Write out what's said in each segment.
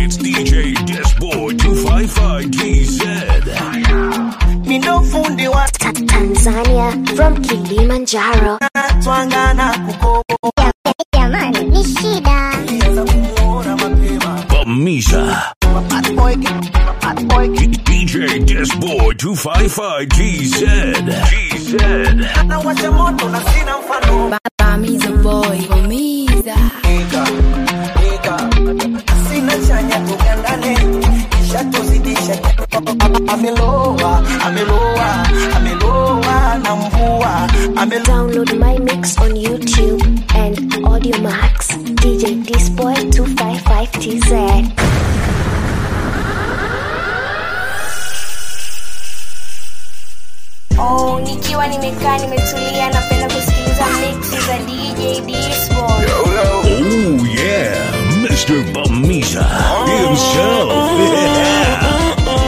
It's DJ Disboy 255 TZ. Mindo fundi wa Tanzania from Kilimanjaro. twangana kukobo Jamani, ni shida. Nilianza kumuona mapema Bamisha. Bad boy, bad boy, DJ Disboy 255 TZ. TZ. na washa moto na sina mfano Bamiza boy, Bamiza. Nika, nika Sina chanya tugandane Kisha tuzidishe Ameloa, ameloa, ameloa na mvua Ameloa Download my mix on YouTube and Audio Max. DJ Disboy 255 TZ. Oh, nikiwa nimekaa nimetulia napenda kusikiliza mix za DJ Disboy. Oh, yeah. Mr. Bamisha himself. Yeah.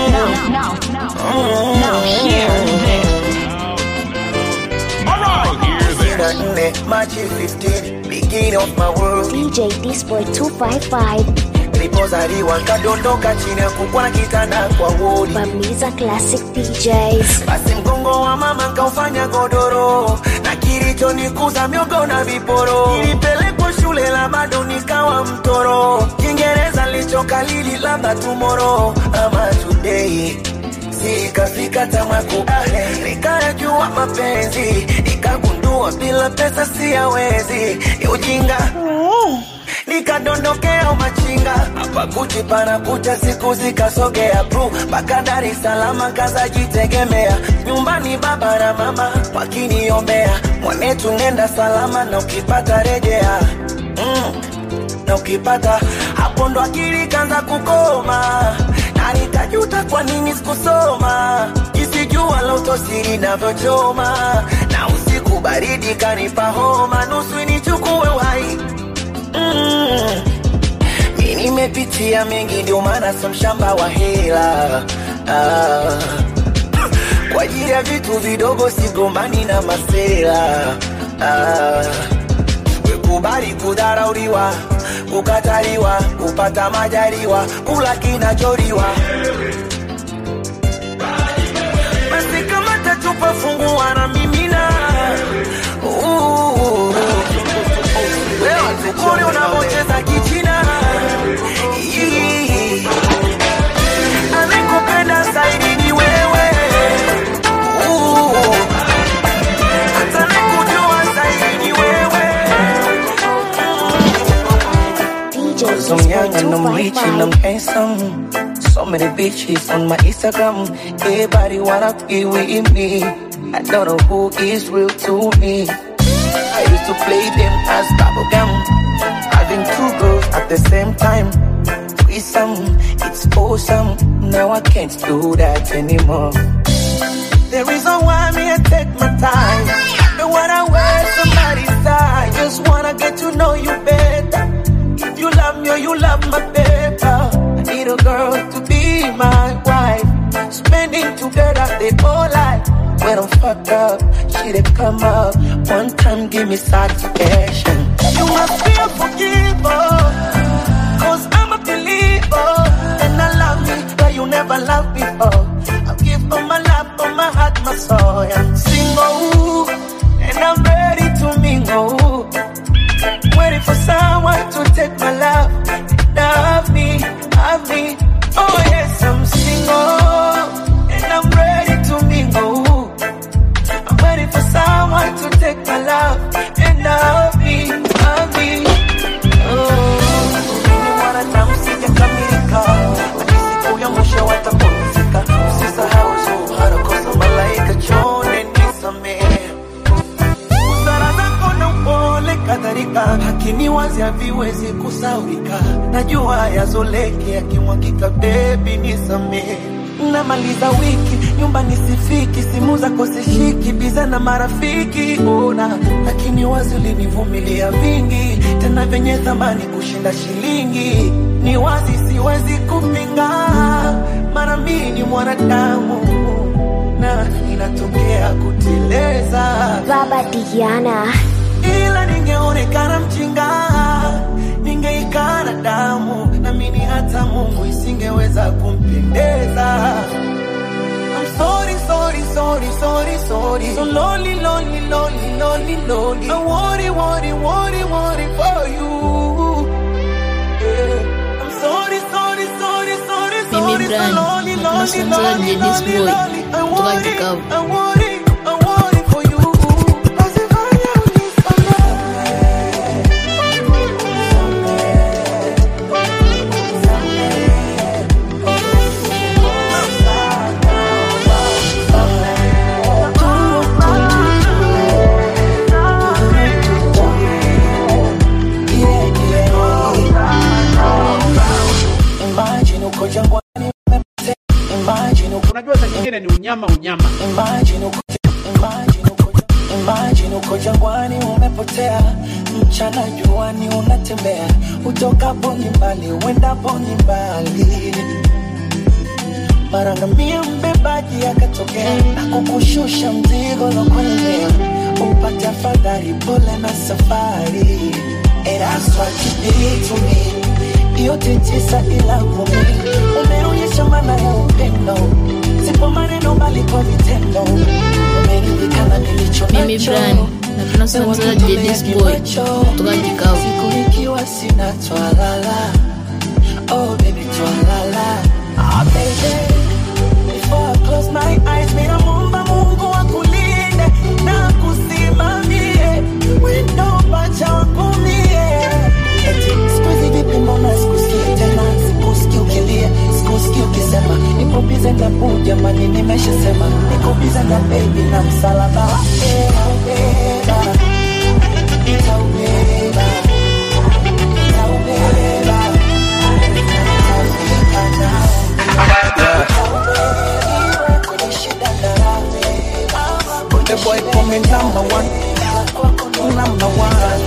Sina nne, Machi 15 Beginning of my world DJ Disboy 255 Nilipozaliwa nkadondoka chini ya kukwa na kitanda kwa wodi Bamiza Classic DJs. basi mgongo wa mama nkaufanya godoro na kilichonikuza miogo na viporo nilipelekwa shule la bado nikawa mtoro kiingereza lichokalili labda tumoro ama today sikafika tamaku nikayajua mapenzi nikagundua bila pesa siyawezi ni ujinga nikadondokea umachinga hapa Gucci pana kucha siku zikasogea bru mpaka Dar es Salaam kazajitegemea nyumbani baba na mama wakiniombea mwanetu nenda salama na ukipata rejea mm. na ukipata hapo ndo akili kanza kukoma na nikajuta kwa nini sikusoma jinsi jua la utosiri navyochoma na usiku baridi kanipa homa nusu nichukue uhai mm. Mi nimepitia mengi ndio maana so mshamba wa hela ah. Kwa ajili ya vitu vidogo sigombani na masela ah. Kubali kudharauliwa, kukataliwa, kupata majaliwa, kula kinacholiwa. Basi kama tatupa fungua na mimina Uh, wewe tukuri unavyocheza kichina Ii. Anayekupenda zaidi ni wewe Uh, hata anayekujua zaidi ni wewe DJ So Disboy young and I'm rich and I'm 255. handsome. So many bitches on my Instagram. Everybody wanna be with me. I don't know who is real to me. I used to play them as bubblegum. Having two girls at the same time. Threesome, it's awesome. Now I can't do that anymore. The reason why me I take my time. Don't wanna waste somebody's time. Just wanna get to know you better. If you love me or you love my paper. I need a girl to be my wife. Spending together the whole life. When I'm fucked up, she they come up. One time give me satisfaction. You must be a forgiver. Cause I'm a believer. And I love me where you never loved before. I'll give all my love, all my heart, my soul. I'm single. And I'm ready to mingle. Waiting for someone to take my love. Love me, love me. Oh yes, I'm single. And I'm ready to mingle. I'm waiting for someone to take my love. And love me, love me. Oh, ni mwanadamu sijakamilika. Hadi siku ya mwisho watapumzika. Usisahau zuhara kosa malaika chonde nisamehe busara zako na upole kadhalika, hakini wazi haviwezi kusaurika. Najua yazoleke yakimwagika, bebi nisamehe. Namaliza wiki nyumbani sifiki, simu zako sishiki, biza na marafiki ona, lakini wazi ulinivumilia vingi, tena vyenye thamani kushinda shilingi. Ni wazi siwezi kupinga, mara mimi ni mwanadamu na inatokea kuteleza Baba Diana. ila ningeonekana mjinga, ningeikana damu na mimi hata Mungu nisingeweza kumpendeza I'm sorry, sorry, sorry, sorry, sorry. So lonely, lonely, lonely, lonely, lonely. I worry, worry, worry, worry for you. Yeah. I'm sorry, sorry, sorry, sorry, Mimi sorry. Brian, so lonely, na lonely, tunasanza lonely, DJ this lonely, boy. lonely. I Kutoka worry, Kikavu. I worry, I worry for you. Nazifanya unisamehe. Yeah, yeah. Imagine uko jangwani umepotea. Imagine uko unajua saa nyingine ni unyama unyama Imagine uko, imagine uko, imagine uko jangwani umepotea, mchana juani unatembea, utokapo ni mbali, uendapo ni mbali. Mara ngamia mbebaji akatokea na kukushusha mzigo na kulemea, upate afadhali, pole na safari. And that's what you did to me. Yote tisa ila kumi, umeonyesha maana ya upendo, sipo maneno bali kwa vitendo. Umeridhika na nilicho Mimi nacho. Brian, na tunasanza DJ this boy. Kutoka Kikavu. Siku ikiwa sina twalala Oh baby twalala Ah baby Before I close my eyes Mina mumba mungu akulinde Na kusimamie Wendo pacha wakumie Eti sikuizi vipi mbona sikusikii tena Sikusikii ukilia Sikusikii ukisema Niko bize na boo jamani nimeshasema Niko bize na baby na msalaba wake Naubeba Nitaubeba Nitaubeba Nitafika nao Kwenye shida na raha. The boy coming number one Number one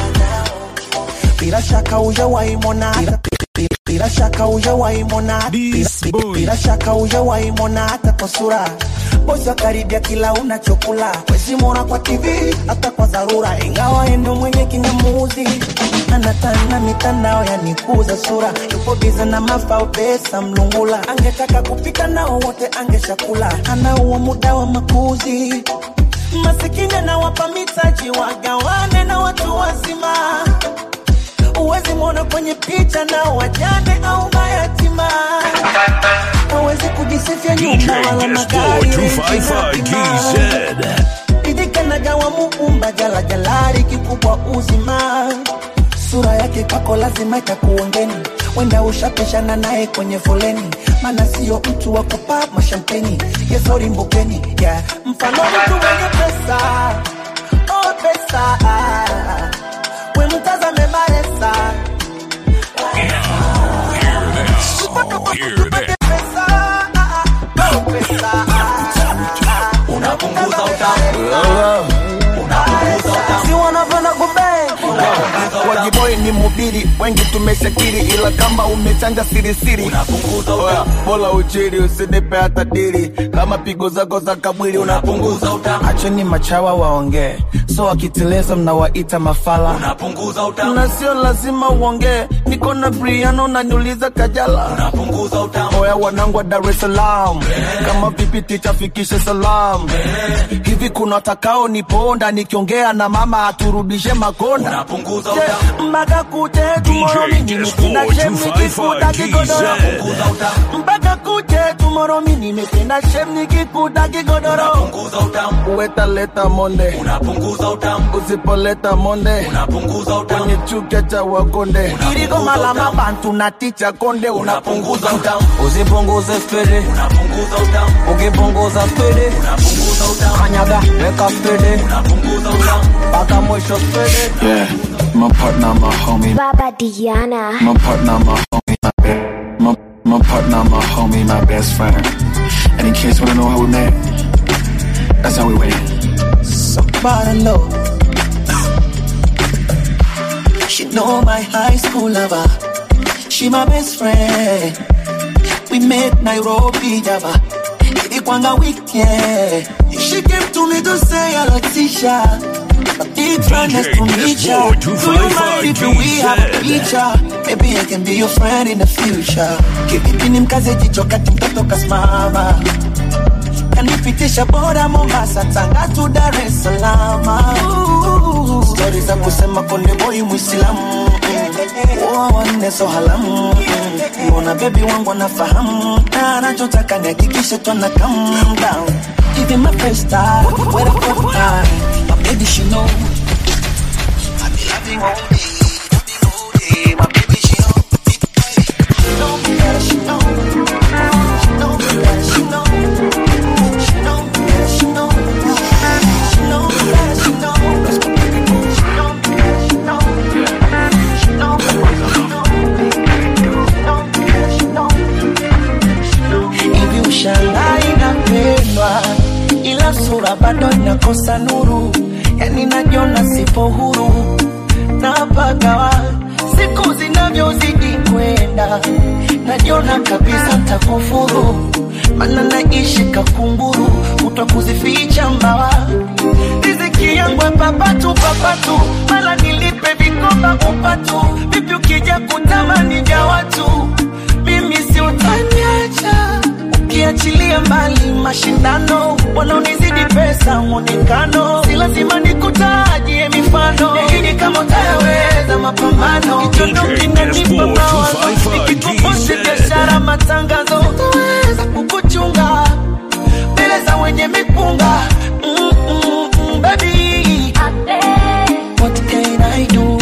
bila shaka hujawahi mwona hata bila shaka hujawahi mwona hata- This bila- boy. bila shaka hujawahi mwona hata kwa sura bosi wa karibia kila unachokula wezi mwona kwa tv hata kwa dharura ingawa endo mwenye kingamuzi anatana mitandao yanikuza sura yupo biza na mafao pesa mlungula angetaka kupita nao wote angeshakula anauo muda wa makuzi masikini anawapa mitaji wagawane na watu wazima Uwezi mwona kwenye picha na wajane au mayatima. Hawezi kujisifia DJ nyumba wala Disboy magari renji na 255 bima. GZ. Idhika na gawa muumba jala jalari kikubwa uzima. Sura yake kwako lazima itakuongeni, wenda ushapishana naye kwenye foleni, maana sio mtu wa kupa mashampeni yesori mbukeni yeah. Mfano mtu mwenye pesa oh pesa we mtazame maresa Hear that. pesa oh pesa unapunguza utamu si wanapenda kubeng wajiboi ni mubiri wengi tumeshakiri ila kama umechanja sirisiri Oya, bola uchiri usinipe hata diri kama pigo zako za kamwili unapunguza utamu acheni machawa waongee so wakiteleza mnawaita mafala unapunguza utamu na sio lazima uongee niko na briano naniuliza kajala unapunguza utamu oya wanangu wa dar es salaam kama vipi ticha fikishe salam hivi kuna watakao niponda nikiongea na mama aturudishe makonda unapunguza utamu mpaka kute tomorrow mimi nimependa Disboy shem 255 nikikuta kigodoro GZ. mpaka kute tomorrow mimi nimependa shem nikikuta kigodoro unapunguza utamu uweta leta monde unapunguza utamu usipoleta monde unapunguza utamu kwenye chuka cha wakonde iliko malama bantu na ticha konde unapunguza utamu usipunguze spede unapunguza utamu ukipunguza spede unapunguza utamu kanyaga weka spede unapunguza utamu mpaka mwisho spede Yeah, my partner, my homie, Baba Diana. my partner, my homie, my, be- my, my partner, my homie, my best friend. And in case you wanna know how we met, that's how we went. Somebody know. She know my high school lover. She my best friend. We met Nairobi, Java. Ilikwanga weekend. She came to me to say hello, Tisha. Big fan, nice to meet ya. Do you mind if we have a picture? Maybe I can be your friend in the future. Kivipi ni mkaze jicho kati mtoto kasimama kanipitisha bora Mombasa, Tanga tu Dar es Salaam. Ooh, Stori za kusema konde boy Muislamu Oa wanne so halamu Mbona baby wangu anafahamu Na anachotaka nihakikishe tuna calm down Give him my first time Where the fuck time My baby she know I be loving all day loving all day. My baby she know She know, yeah, she know She know, yeah, she know She know, yeah, she know She know, yeah, she know She know, yeah, she know She know, yeah, she know Hivi ushangai napendwa ila sura bado inakosa nuru, yani najiona sipo huru napagawa siku zinavyozidi kwenda, najiona kabisa ntakufuru, mana naishi kakunguru, kutwa kuzificha mbawa riziki yangu ya papatu papatu, mala nilipe vikoba upatu, vipi ukija kutamani vya watu, mimi si utaniacha ukiachilia mbali mashindano, wanaonizidi pesa mwonekano, si lazima nikutajie mifano, lakini kama utayaweza mapambano, kichondo kinanipa mawazo, nikikuposti biashara matangazo, utaweza kukuchunga mbele za wenye mipunga mm, mm, mm, baby, what can I do?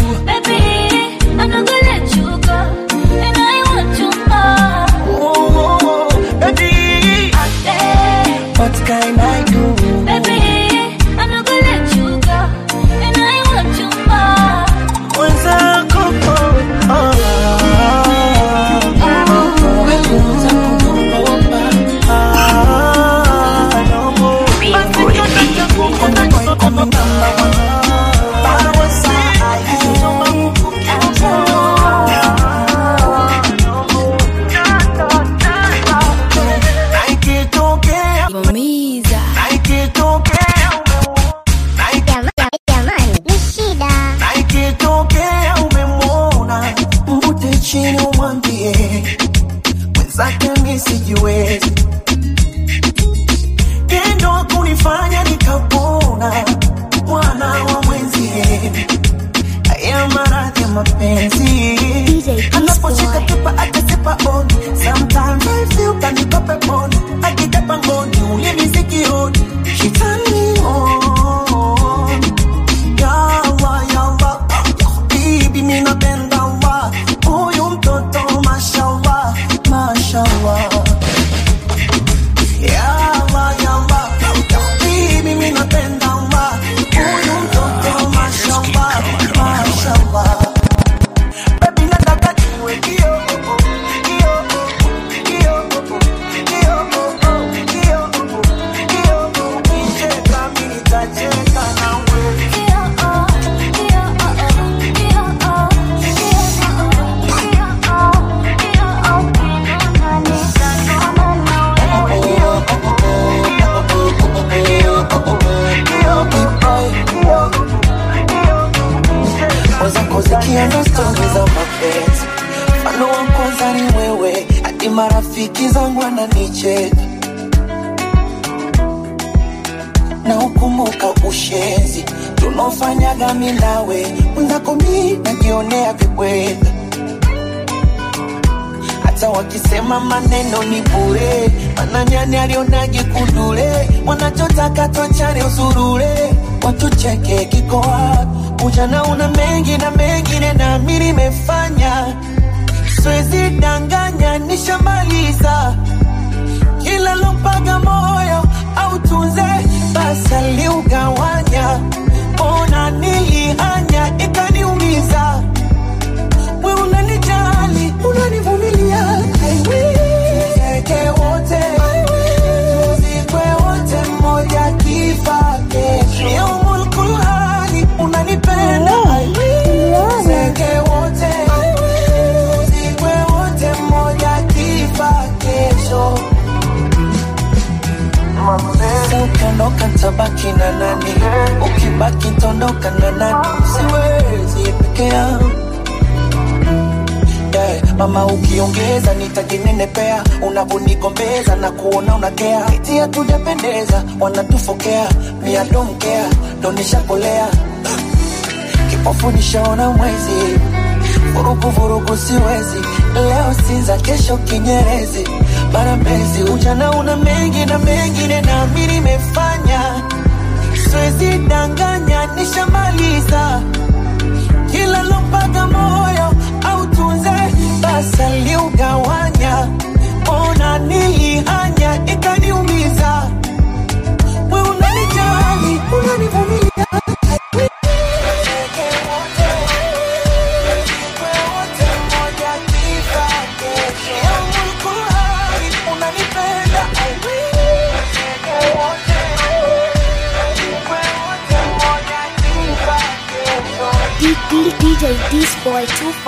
Oh, oh, baby, what can I do? Mwenzako, oh, oh, oh, wekuza kuogopa, ah, no. Basi kata cha kukonda kisoto namba Bado wasai, na ikitokea, Vamiza. na ikitokea umeona, Jamani, ni shida. na ikitokea umemwona, mvute chini umwambie mwenzake mi sijiwezi, tendo kunifanya nikapona, mwana wa mwenzie, haya maradhi ya mapenzi DJ anaposhika Disboy. tupa akasipa on sometimes I feel kaniko peponi akitapa ngoni ulimi sikioni she turn me on yawa yawa bibi mimi napenda wa huyu mtoto mashallah mashallah yawa yawa bibi mimi napenda wa huyu mtoto mashallah mashallah Baby, nataka niwe kio, oh, oh, kio, oh, oh, kio, oh, oh, kio, oh, oh, kio, oh, oh, kio, oh, oh. Ukicheka, mimi nitacheka nawe. Kio, oh, oh, kio, oh, oh, kio, oh, oh, kio, oh, oh, kio, oh, oh. Wenzako zikianza stori za mapenzi, mfano wa kwanza ni wewe, hadi marafiki zangu wananicheka na ukumbuka ushenzi tunaofanyaga mi nawe, mwenzako mi najionea vibweka hata wakisema maneno ni bure, mananyani alionaje kundule, wanachotaka twachane usurure, watucheke kiko wapi? Ujana una mengi na mengine na mi nimefanya, siwezi danganya, nishamaliza kila lompaga moyo au tunze basi aliugawanya, ona nilihanya ikaniumiza we unanijali, unanivumilia I will. Tuzeke wote tuzikwe wote, mmoja kifa kesho. Yaumul kulhani, unanipenda I will. Tuzeke wote tuzikwe wote, mmoja kifa kesho. Sasa ukiondoka tabaki na nani? Ukibaki tondoka ukiongeza nitajinenepea unavonigombeza na kuona unakea iti hatujapendeza wanatufokea miadomkea donishapolea kipofu nishaona mwezi vurugu vurugu siwezi leo sinza kesho kinyerezi barambezi ujana una mengi na mengine nami nimefanya siwezi danganya nishamaliza kila lompaga moyo au tunze basi aliugawanya ona nilihanya ikaniumiza we unanijali unanivumilia D- D- DJ This Boy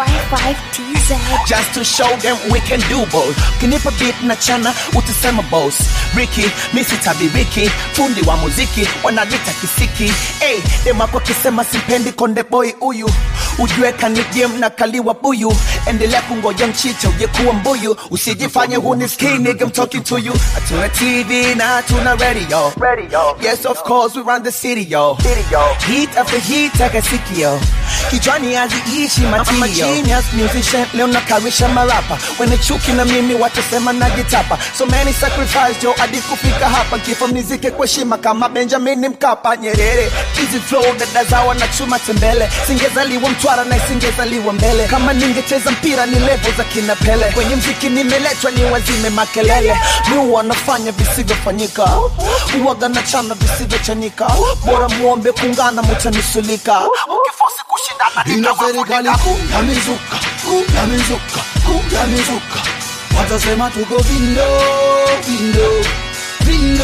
255TZ. just to show them we can do both kinipa beat na chana utasema boss Ricky misi tabiriki fundi wa muziki wanalita kisiki hey, demako kisema simpendi konde boy huyu ujue kanigem na kaliwa buyu endelea kungoja mchicha ujekuwa mbuyu usijifanye hunisikii nigga I'm talking to you hatuna tv na tuna radio radio yes of course we run the city yo city yo heat after heat akasikio kichwani haziishi matio genius musician leo nakarisha marapa wenye chuki na mimi watasema najitapa so many sacrifice jo hadi kufika hapa kifo mnizike kwa heshima kama benjamin mkapa nyerere easy flow dada zawa na chuma tembele singezaliwa mtwara na isingezaliwa mbele kama ningecheza mpira ni levo za kina pele kwenye mziki nimeletwa ni wazime makelele mi wanafanya visivyofanyika uwaga na chana visivyochanika bora muombe kungana mutanisulika ukifosi kushindana ina serikali kuu ya mizuka kuu ya mizuka kuu ya mizuka watasema tuko vindo vindo vindo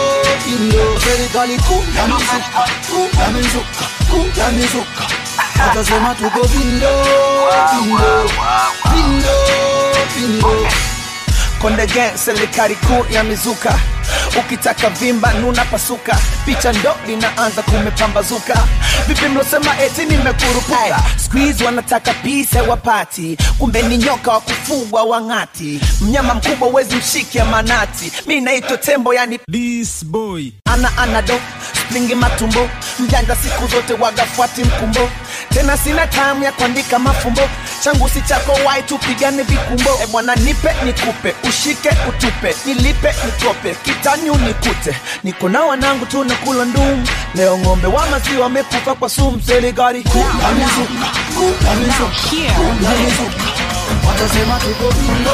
vindo serikali kuu ya mizuka kuu ya mizuka kuu ya mizuka watasema tuko vindo vindo vindo vindo konde gang serikali kuu ya mizuka ukitaka vimba nuna pasuka picha ndo linaanza kumepambazuka vipi mlosema eti nimekurupuka squeeze wanataka pisa wapati kumbe ni nyoka wa kufugwa wang'ati mnyama mkubwa wezi mshike manati mi naitwa tembo yani This boy. ana anado splingi matumbo mjanja siku zote wagafuati mkumbo tena sina tamu ya kuandika mafumbo changu si chako wai tupigane vikumbo e bwana nipe nikupe ushike utupe nilipe nikope kitani unikute niko na wanangu tunakula ndumu leo ng'ombe wa maziwa wamekufa kwa sumu serikali ya mizuka kuu ya mizuka kuu ya mizuka watasema tuko vindo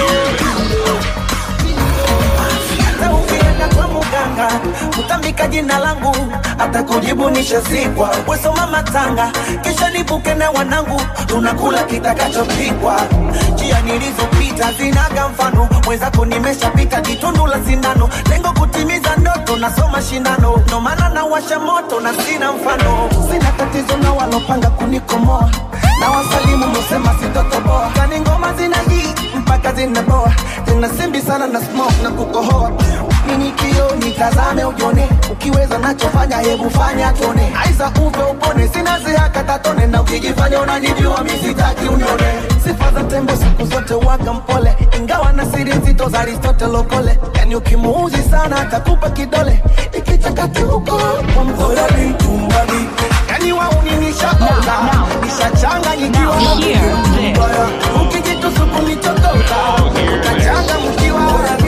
hata ukienda kwa muganga utambika jina langu hata kujibu nishazikwa wesoma matanga kisha nibuke na wanangu tunakula kitakachopikwa njia nilizopita zinaga mfano mwenzako nimeshapita jitundu la sindano lengo kutimiza ndoto nasoma shindano ndo maana nawasha moto na sina mfano sina tatizo na walopanga kunikomoa na wasalimu musema sitotoboa kani ngoma zina hii mpaka zinaboa tena simbi sana na smoke na kukohoa nini kio nitazame ujone ukiweza nachofanya hebu fanya tone aiza uve upone sina zihaka tatone na ukijifanya unanijua misitaki unione sifa za tembo siku zote waga mpole ingawa na siri nzito za aristotle okole yani ukimuuzi sana atakupa kidole ikichakati huko kwa mkola bintumbali yani wauninishaoga nishachanganyikiwa na mbaya ukijitusuku nichotoka utachanga mkiwa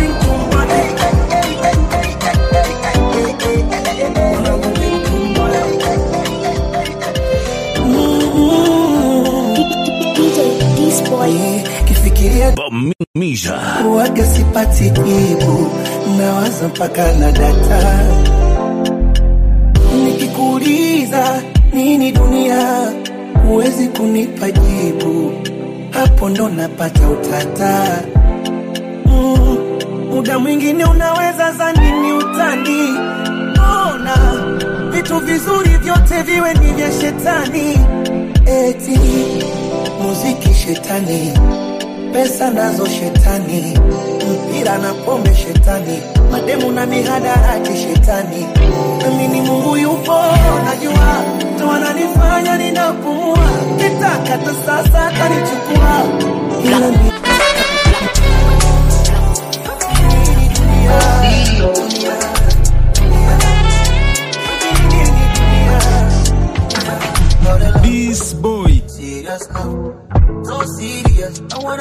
DJ This Boy. kifikiria Bamisha. waga sipati jibu nawaza mpaka na data nikikuuliza nini dunia huwezi kunipa jibu hapo ndo napata utata mm, muda mwingine unaweza zanini utani ona vitu vizuri vyote viwe ni vya shetani eti muziki shetani pesa nazo shetani, mpira na pombe shetani, mademu na mihadarati shetani. Mimi ni Mungu yupo, najua ndo ananifanya ninapumua, kitaka hata sasa atanichukua ila ni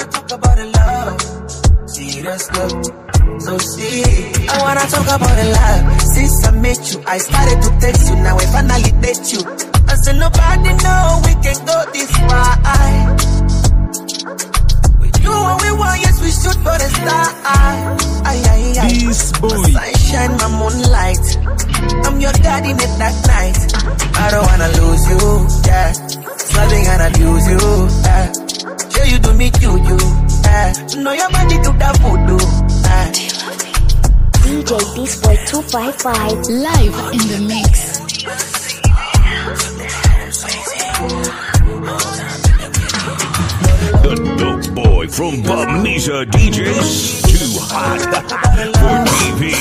wanna talk about the love. Serious love. So see, I wanna talk about the love. Since I met you, I started to text you. Now I finally date you. I said nobody know we can go this far. We do what we want, yes we shoot for the star. Ay, ay, ay. This boy. My sunshine, my moonlight. I'm your daddy in the dark night. I don't wanna lose you, yeah. Loving and abuse you, yeah. Sure you do me juju, yeah. Know your body do that voodoo, yeah. DJ Disboy 255. Live in the mix. The dope boy from Bamnesia DJs. Too hot for TV.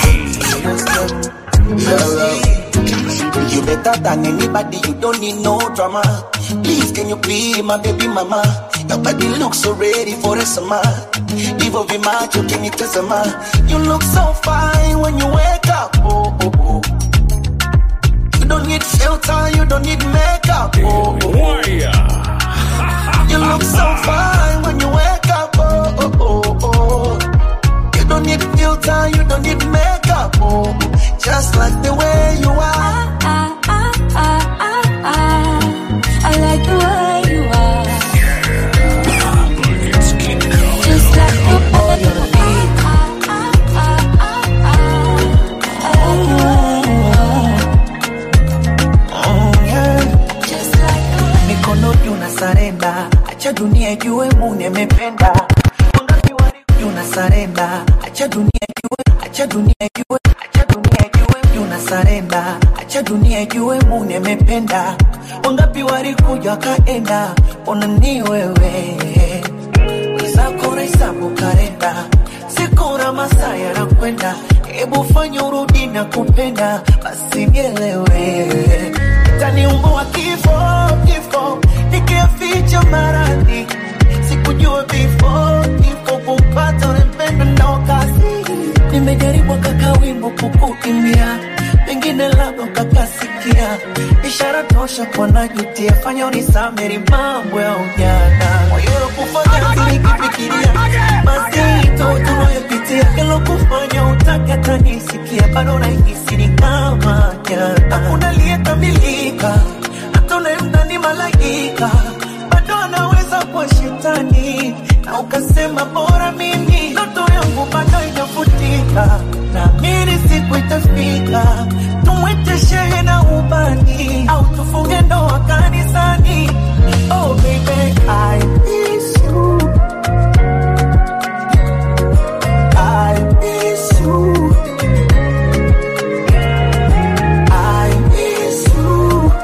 You better than anybody, you don't need no drama. Please, can you be my baby mama? Your body looks so ready for the summer. Divo be macho, can you tell some You look so fine when you wake up. Oh, oh, oh. You don't need filter, you don't need makeup. Oh, oh, oh. You look so fine when you wake up. Oh, oh, oh, oh. You don't need filter, you don't need makeup. Oh, just like the way you are. I, I, I, I, I like the way you are. Just like the way you are. I, I, I, I, I like the way you are. Mm, yeah. Just like the way mikono juu na sarenda, acha dunia ijue Mungu amependa. Wangapi wali una sarenda, acha dunia ijue, acha dunia ijue, acha dunia ijue una sarenda, acha dunia ijue Mungu amependa. Wangapi walikuja wakaenda, ona ni wewe zako hesabu kalenda, siku na masaa yanakwenda, hebu fanya urudi na kupenda, basi nielewe taniumbua kifo kifo, nikiaficha maradhi, sikujua before kifo kupata unempenda ndo kazi. Nimejaribu kaka wimbo kukuimbia, pengine labda ukakasikia, ishara tosha kwa najutia, fanya unisameri mambo ya ujana, moyo kufanya nikifikiria mazito tunayopitia, kilo kufanya utake hata nisikia, bado nahisi ni kama jana, hakuna aliyekamilika, hata unaemda ni malaika, bado anaweza kuwa shetani, na ukasema bora mimi, ndoto yangu bado inafutika, naamini siku itafika, tumwite shehe na ubani, au tufunge ndoa kanisani. Oh baby, I miss you. I miss you. I miss you.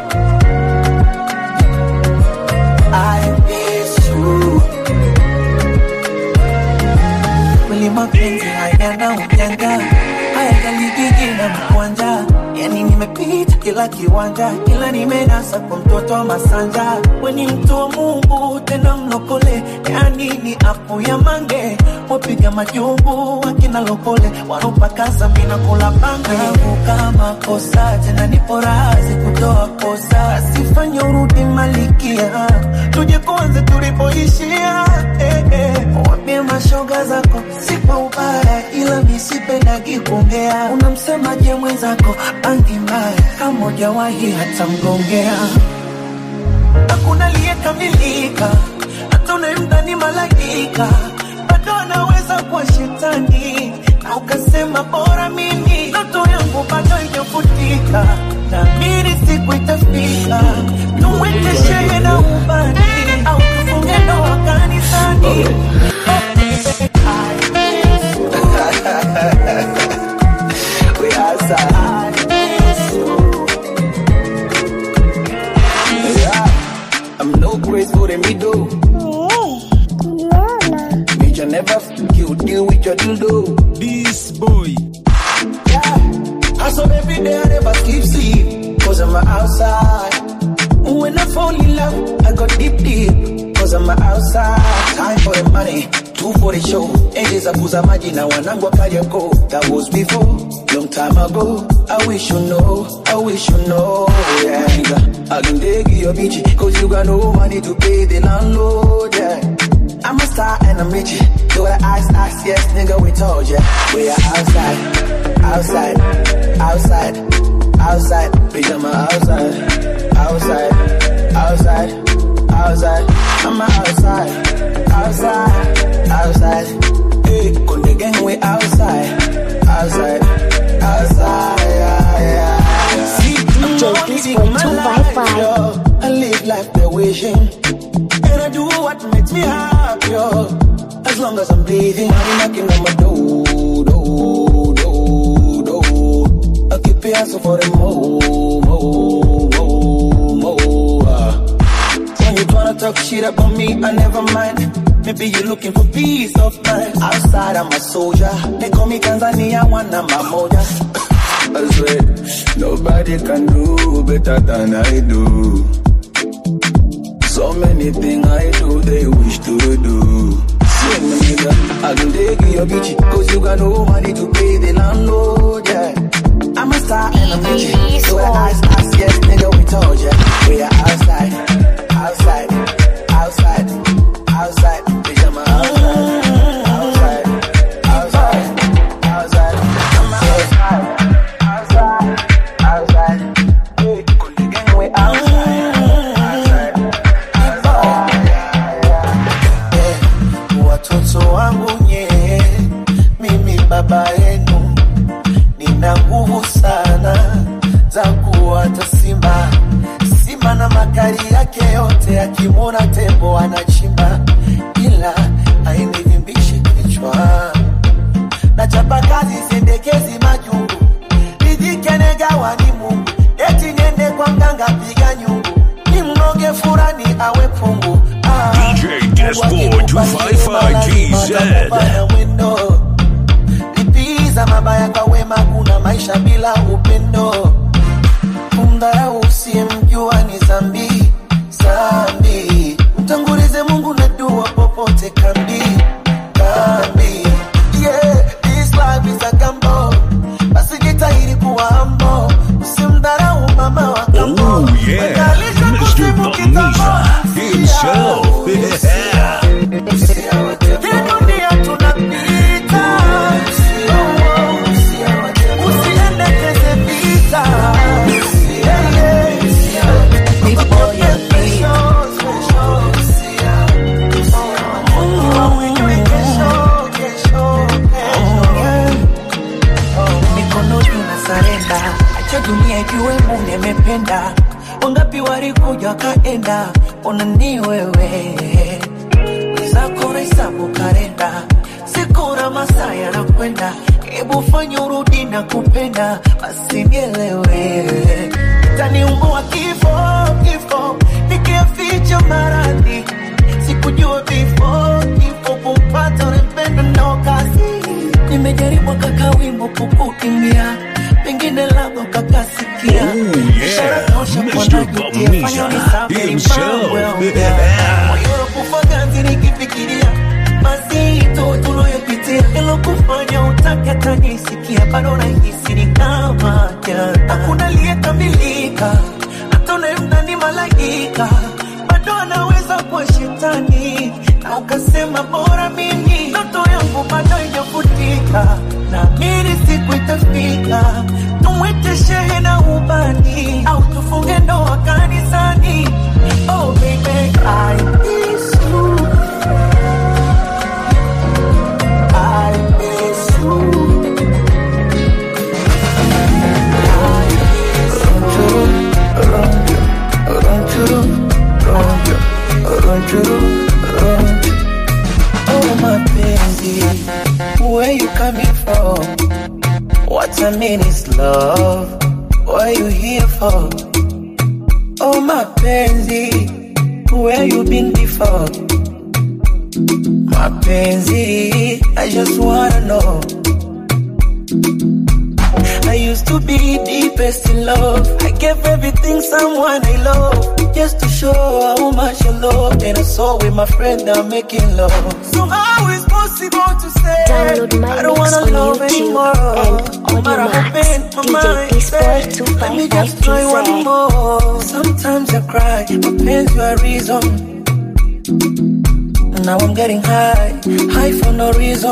I miss you. Kweli mapenzi hayana ujanja, hayajaligigi na mkwanja. Yani nimepita kila kiwanja, ila nimenasa kwa mtoto wa Masanja. We ni mtu wa Mungu tena mlokole, yani ni apu ya mange. Wapiga majumbu wakina lokole, wanopakaza mina kula bange. Kama kosa tena nipo razi kutoa kosa, asifanye urudi malikia, tuje kwanza tulipoishia. Eh, eh. Wambie mashoga zako si kwa ubaya, ila misipendagi kuongea. Unamsemaje mwenzako bangi mbaya, kama hujawahi hata mgongea hakuna aliyekamilika, hata unayemdhani malaika bado anaweza kuwa shetani, na ukasema bora mimi, ndoto yangu bado haijafutika, naamini siku itafika, tumwite shehe na ubani au tufunge ndoa kanisani. We outside. Yeah. I'm no grace for the middle. Bitch, I never f- you deal with your dildo. This boy. I saw every day I never sleep, sleep. Cause I'm outside. When I fall in love, I go deep, deep. Cause I'm outside. Time for the money, two for the show. Ages za kuza maji na wanangu wakajako. That was before, long time ago. I wish you know, I wish you know. Yeah, nigga. I can dig your bitch, cause you got no money to pay the landlord. Yeah. I'm a star and I'm rich. Do what I ask, ask, yes, nigga, we told ya. We are outside, outside, outside, outside. Bitch, I'm a outside, outside, outside, outside. I'm a outside, outside, outside. Hey, con the gang, we outside, outside, outside. Yeah, yeah, yeah. See, DJ I'm Disco living my life, 255. yo. I live life the wishing. And I do what makes me happy, yo. As long as I'm breathing, I'm knocking on my door, door, door, door. I keep asking for the more, more, more, more. ah. When you tryna talk shit about me, I never mind. Maybe you looking for peace of mind. Outside, I'm a soldier. They call me Tanzania, one of my moja. I swear, nobody can do better than I do. So many things I do, they wish to do. See me, nigga, I can take your bitch, cause you got no money to pay the landlord, yeah. I'm a star and I'm rich. So I ask, ask, yes, nigga, we told ya. We are outside, outside, outside, outside. Bitch, I'm a outside, outside, outside, outside. I'm a outside, outside, outside. Hey, cool, the gang, we outside, outside, outside. Yeah, yeah, yeah. Watoto wangu nye, mimi baba yenu nina nguvu sana za kuwata simba simba na makali yake yote akimwona tembo anachimba ila ainivimbishi kichwa na chapa kazi sendekezi majungu nijikenegawa ni mungu eti niende kwa mganga piga nyungu ni mnoge furani awe pungu ah, DJ Disboy 255 GZ. na mwendo lipiza mabaya kwa wema, kuna maisha bila upendo. Kumdharau usiyemjua ni zambi zambi, mtangulize Mungu na dua popote kambi kambi. Yeah, this life is a gamble, basi jitahidi kuwa humble, usimdharau mama wa kambo. Oh, yeah. Mwenye Mr. kusifu kitambo, Bamisha himself. usia, hii dunia tunapita, usiendekeze vita. Yeah, yeah. Before you Mungu amwinue kesho, kesho, kesho, yeah. Mikono juu na sarenda, acha dunia ijue Mungu nimependa. Wangapi walikuja wakaenda, ona ni wewe zako hesabu kalenda, siku na masaa yanakwenda, hebu fanya urudi na kupenda, basi nielewe, taniumbua kifo kifo, nikiaficha maradhi, sikujua vifo kifo kumpata unempenda ndo kazi, nimejaribu kaka wimbo kukukimbia, pengine labda ukakasikia Oh, yeah. Mr. Bamisha himself. moyo ganzi nikifikiria mazito tuloyopitia ilokufanya utake tanisikia bado nahisi ni kama jana hakuna aliyekamilika hata unaemna ni malaika bado anaweza kuwa shetani na ukasema bora mimi ndoto yangu bado ijafutika naamini siku itafika tumwite shehe na ubani au tufunge ndoa kanisani oh baby I miss you I miss you Oh mapenzi, where you coming from? What I mean is love. What you here for? Oh mapenzi, where you been before? Mapenzi, I just wanna know. I used to be deepest in love. I gave everything someone I love just to show how much I love. And I saw with my friend I'm making love. So how is possible to say Download my I don't mix wanna on love YouTube anymore? and No matter how Audio pain Max. my DJ mind Disboy say, Let me just try one 255 more. Sometimes I cry, my pains your reason. Now I'm getting high, high for no reason.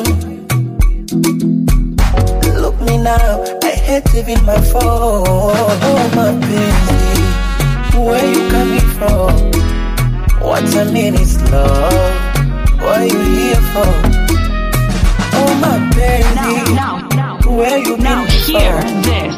Look me now, I hate leaving my phone. Oh my baby, where you coming from? What I mean is love. What you here for? Oh my baby, Now, now, where you now, been hear before? this.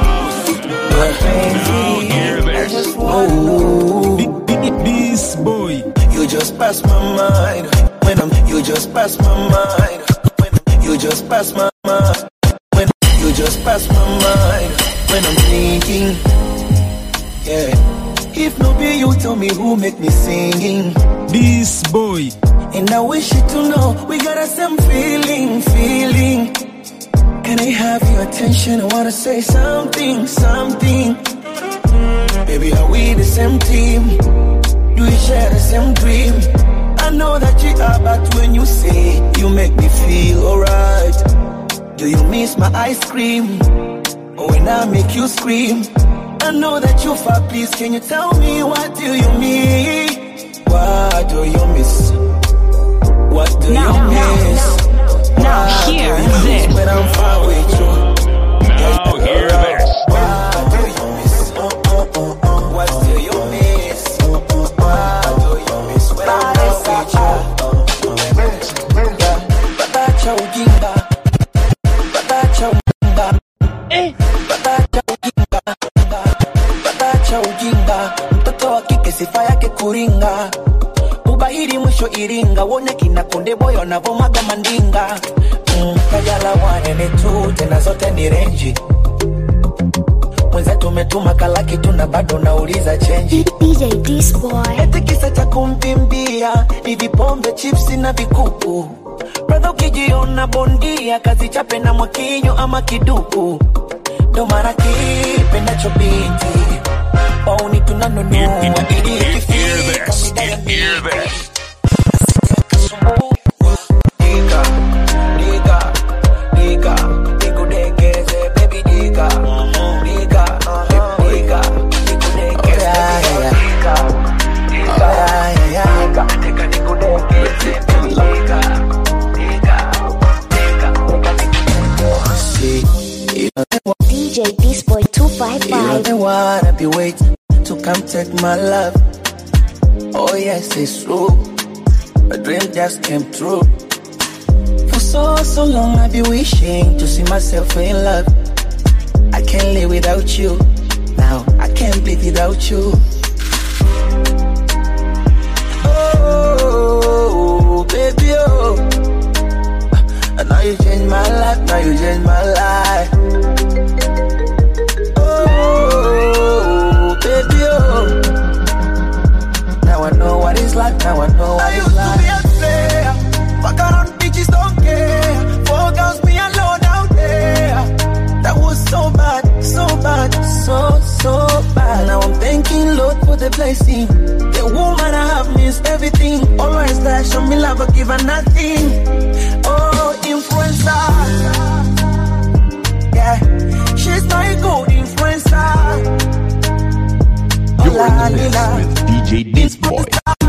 My baby, hear I this. just want know. This boy. You just pass my mind when I'm. You just pass my mind when you just pass my mind when you just pass my mind when I'm thinking. Yeah. If no be you, tell me who make me singing. This boy. And I wish you to know we got the same feeling, feeling. Can I have your attention? I wanna say something, something. Baby, are we the same team? Do we share the same dream? I know that you are, but when you say you make me feel alright. Do you miss my ice cream? Or when I make you scream? I know that you far, please can you tell me what do you mean? What do you miss? What do Now, you now, miss? Now, What hear do you miss this. when I'm far with you? Now hear this. What do you miss? What do you miss? What do you miss when I'm not with you? Batacha ujinga, batacha ujinga, batacha ujinga, batacha ujinga. Mtoto wa kike sifa yake kuringa, ubahiri mwisho Iringa, wone kina Konde Boy wanavomaga mandinga. Mm, Kajala wanene tu tena zote ni renji mwenzetu umetuma kalaki tuna bado nauliza chenji DJ Disboy. eti kisa cha kumpimbia ni vipombe chipsi na vikuku bradha ukijiona bondia kazi chape na mwakinyo ama kiduku ndo mara kipendacho binti wauni tunanunua ili Hear ikifika this. mida ya Hear this. Diga, diga, diga, nikudekeze, baby diga, diga, diga, nikudekeze, diga, diga, diga, diga, nikudekeze, baby diga, diga, diga, diga, See, you know they want- DJ Disboy you know 255. they wanna be waiting to come take my love. Oh yes, it's true. A dream just came true. For so, so long I've been wishing to see myself in love. I can't live without you. Now I can't live without you. Oh, baby, oh. And now you changed my life, now you changed my life. Oh, baby, oh. Now I know what it's like, now I know what it's like. I used to be a player, fuck around bitches don't care. Four girls, me alone out there. That was so bad, so bad, so, so bad. Now I'm thanking Lord for the blessing. The woman I have means everything. Always there, show me love, but give her nothing. Oh, influencer. Yeah, she's my good influencer. You're La, in the mix la, with DJ This Boy.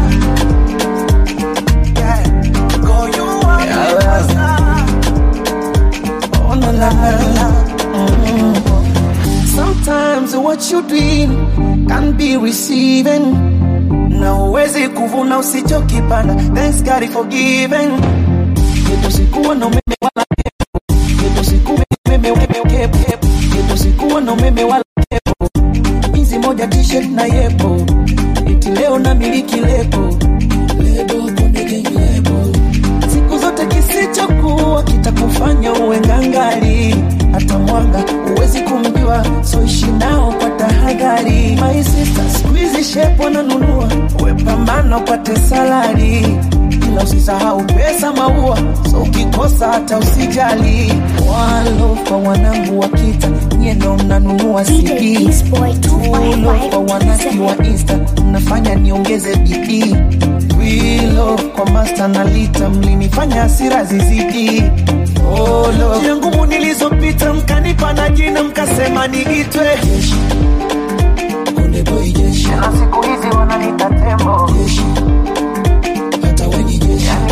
yeah. Go you are my master. Oh, la, la, la. Mm. Sometimes what you dream can be receiving. Na uwezi kuvuna usichokipanda. Thanks God is forgiven. Yetu sikuwa na umeme wala pepo. Yetu sikuwa na umeme wala pepo. Yetu sikuwa na umeme wala pepo. Hizi moja t-shirt na yepo. Eti leo na miliki lebo. Lebo konde gang lebo. Siku zote kisichokuwa kitakufanya uwe ngangari. Hata mwanga huwezi kumjua, so ishi nao kwa tahadhari. My sister, siku hizi shepo nanunua, uwe pambana upate salari ila usisahau pesa maua, so ukikosa hata usijali. Walo kwa wanangu wa kita, nyie ndo mnanunua DJ CD Disboy Tulo kwa wanaki wa 255. Insta, mnafanya niongeze bidii. Wilo kwa master na lita, mlinifanya hasira zizidi. Olo njia ngumu nilizopita, mkanipa na jina, mkasema niitwe jeshi. Konde boy jeshi, na siku hizi wananiita tembo jeshi. Hata we ni jeshi, yani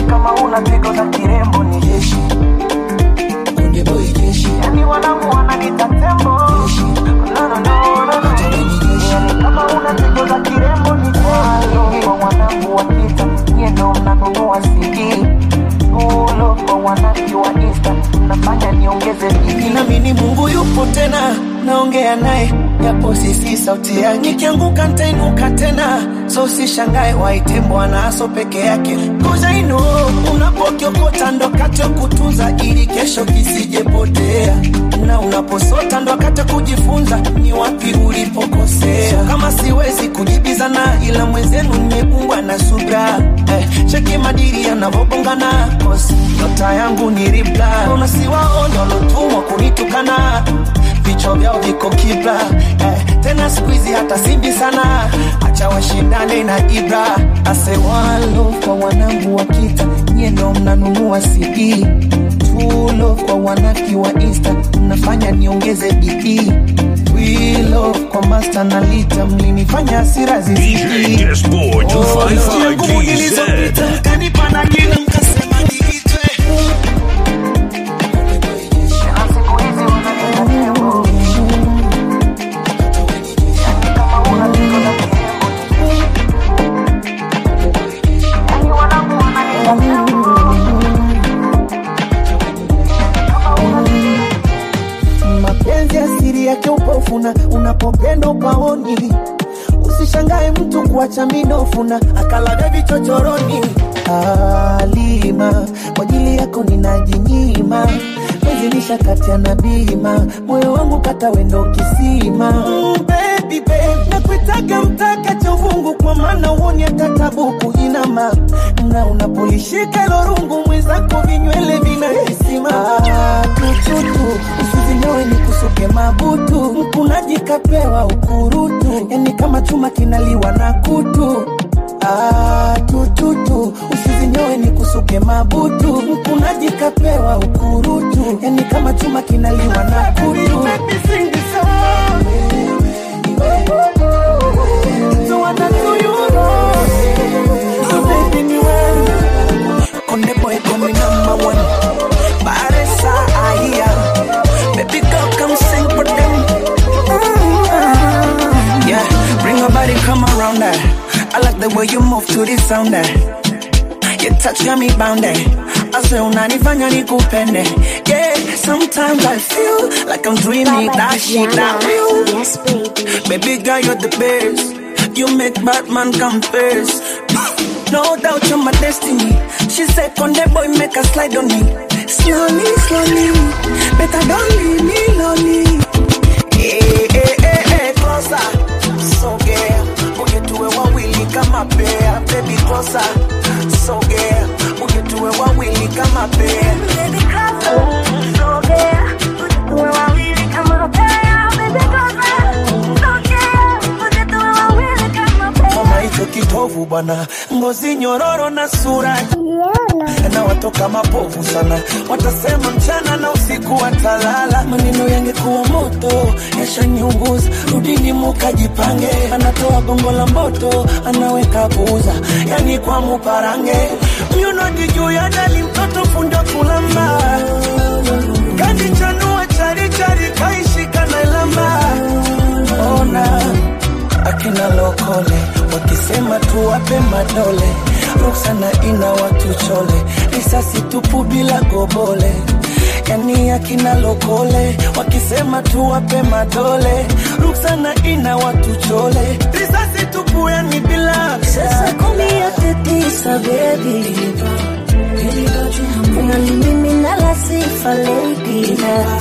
una pigo za kirembo ni jeshi Konde boy jeshi Yani wanangu wananiita tembo jeshi No no no no no Yani kama una pigo za kirembo ni jeshi Kwa wanangu wakita Nyie ndo mnanunua CD Ulo kwa wanaki wa Insta Nafanya niongeze bidii Naamini Mungu yupo tena Naongea naye japo sisi sauti yake Nikianguka nitainuka tena So sishangae waite Bwana aso peke yake Cause I know unapokiokota ndo kati ya kutunza ili kesho kisijepotea na unaposota ndo wakati wa kujifunza ni wapi ulipokosea. So kama siwezi kujibizana, ila mwenzenu nimekumbwa na subra eh, cheki madiri yanavyobongana, cause nyota yangu ni ribla. Una siwaona walotumwa kunitukana vichwa vyao viko kibla eh, tena siku hizi hata simbi sana, acha washindane na Ibra. Ase walo kwa wanangu wa kita, nyie ndo mnanunua CD tulo kwa wanaki wa Insta, mnafanya niongeze bidii wilo kwa master na lita, mlinifanya hasira DJ zizidi Dashboard 255 nguvu nilizopita GZ. mkanipa na jina mkasema niitwe mapenzi asiri yake upofuna unapopenda upaoni usishangae mtu kuacha minofuna akalaga vichochoroni alima kwa ajili yako ninajinyima mezilisha kati na bima moyo wangu kata wendo kisima mm, baby, babe, nakuitaga mtaka cha uvungu kwa maana uoni hata tabu kuinama na unapolishika hilo rungu mwenzako vinywele vinahisima ah, tututu usizinyoe ni kusuke mabutu mkunaji kapewa ukurutu yani kama chuma kinaliwa na kutu Ah, tututu usizinyoe ni kusuke mabutu mkunaji kapewa ukurutu yani kama chuma kinaliwa na kutu So what I do you wrong? So baby ni wewe Konde boy call me number one Baresa ahia Baby girl come sing for them Yeah, bring your body come around there I like the way you move to this sound there You touch got me bound there I say unanifanya nikupende Yeah, sometimes I feel like I'm dreaming that shit that real Yes, baby. Baby girl, you're the best. You make Batman come first. No doubt you're my destiny. She said, Conde boy, make a slide on me. Slowly, slowly. Better don't leave me lonely. Hey, hey, hey, hey, closer. So yeah. Uje tuwe wawili kama pair. Baby, closer. So yeah. Uje tuwe wawili kama pair. Baby, closer. So yeah. We're wawili kama pair. Baby, closer. So yeah. We're wawili kama pair. Mama hicho kitovu bwana, ngozi nyororo na sura na watoka mapovu sana, watasema mchana na usiku watalala. Maneno yangekuwa moto yashaniunguza, rudini mukajipange. Anatoa gongo la mboto, anaweka buza, yani kwa muparange. Myunodi juu ya dali, mtoto fundo kulamba, kanichanua charichari, kaishika na lamba. Ona akina lokole wakisema tuwape madole ruksana ina watu chole risasi tupu bila gobole yani akina lokole wakisema tuwape madole ruksana ina watu chole risasi tupu yani bila Sasa kumi yote tisa baby Unanimimina la sifa lady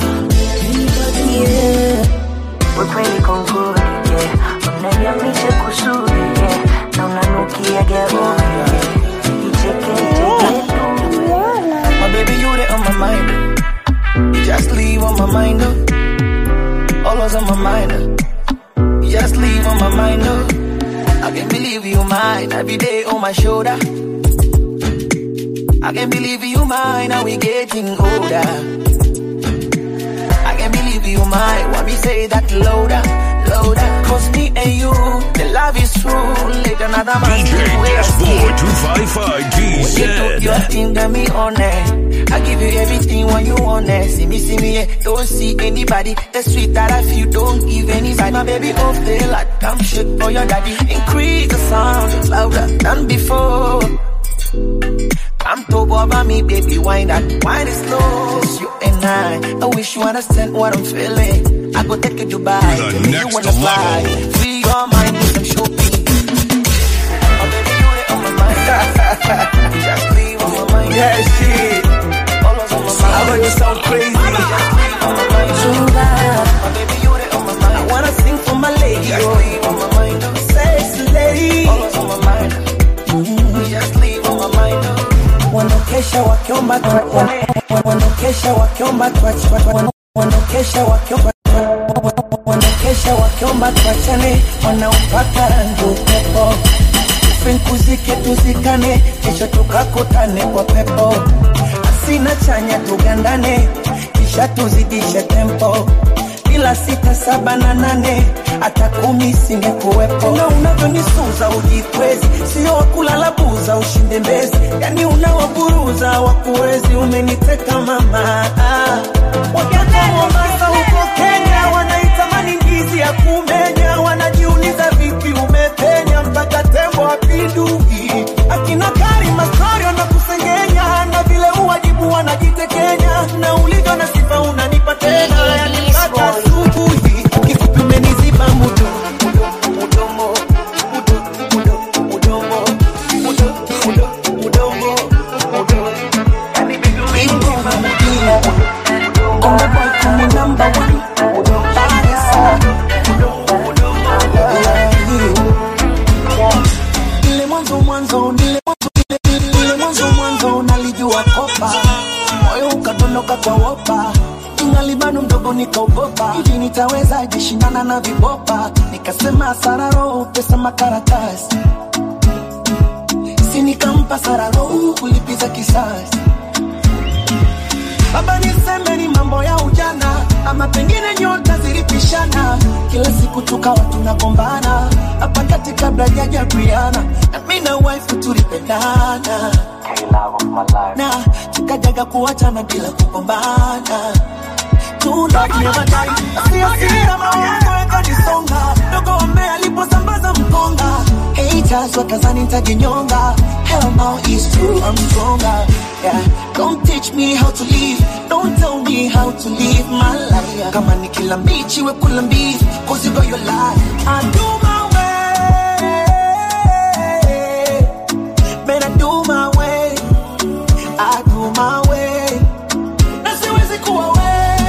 Yeah ukweli konguri yeah. unaniamisha kusuri yeah. na unanukia gauni yeah. icheke icheke My baby, you there on my mind. You just leave on my mind, oh. Always on my mind, oh. You just leave on my mind, oh. I can't believe you mine. Every day on my shoulder. I can't believe you mine. Now we getting older. I can't believe you mine. Why me say that louder, louder? Cause me and you, the love is true. Let another man DJ take away our Dashboard skin. 255 When you do your GZ. thing, got me on it. I give you everything when you want it. See me, see me, yeah. Don't see anybody. The sweet that I feel, don't give anybody. My baby, oh, feel like I'm shit for your daddy. Increase the sound, it's louder than before. I'm top over me, baby, wine that wine is slow. Just you and I, I wish you understand what I'm feeling. I go take you to Dubai, To the baby, you next wanna fly. level. Free your mind with some shopping. Oh, baby, you the on my mind. Just leave on my mind. Yeah, shit. Always on my mind. I know you sound crazy. Just leave on my mind. Oh, baby, you the on my mind. I wanna sing for my lady, Just oh. leave on my mind. Sexy lady. Always on my mind. Just leave on my mind. Wanaokesha wakiomba twa- wana- wanaokesha wakiomba twa- wana- wanaokesha wakiomba wanaokesha wakiomba tuachane, wanaopaka rangi upepo finkuzike tuzikane, kesho tukakutane kwa pepo, asina chanya tugandane, kisha tuzidishe tempo bila sita saba na nane hata kumi singekuwepo. Na unavyonisuza ujikwezi, sio wakulala buza ushinde mbezi, yani unawaburuza wakuwezi, umeniteka mama. Waganga Mombasa huko Kenya wanaitamani ndizi ya kumenya, wanajiuliza vipi umepenya mpaka tembo apindui. Akina Karima story wanakusengenya na vile uwajibu wanajitekenya, na ulivyo na sifa unanipa tena, yani mpaka asubuhi kifupi umeniziba mudo mudomo mudo mudo mudomo mudo mudo mudomo mudo yani bibi umeniziba mudo On the boy call me number one Barisa Ile mwanzo mwanzo nile mwanzo ile- ile mwanzo mwanzo nalijua kopa moyo ukadondoka kwa wopa ingali bado mdogo nikaogopa hivi nitaweza jishindana na vibopa nikasema sararo pesa makaratasi si nikampa sararo kulipiza kisasi Baba niseme ni mambo ya ujana, ama pengine nyota zilipishana, kila siku tukawa tunagombana hapa kati kabla jaja Briana na mimi na wife tulipendana na tukajaga kuachana bila kugombana dogo wame aliposambaza mkonga haters wakazani nitajinyonga hell no it's true I'm stronger yeah don't teach me how to live don't tell me how to live my life kama ni kila mbichi we kula mbichi cause you got your life I do my way man I do my way I do my way na siwezi kuwa we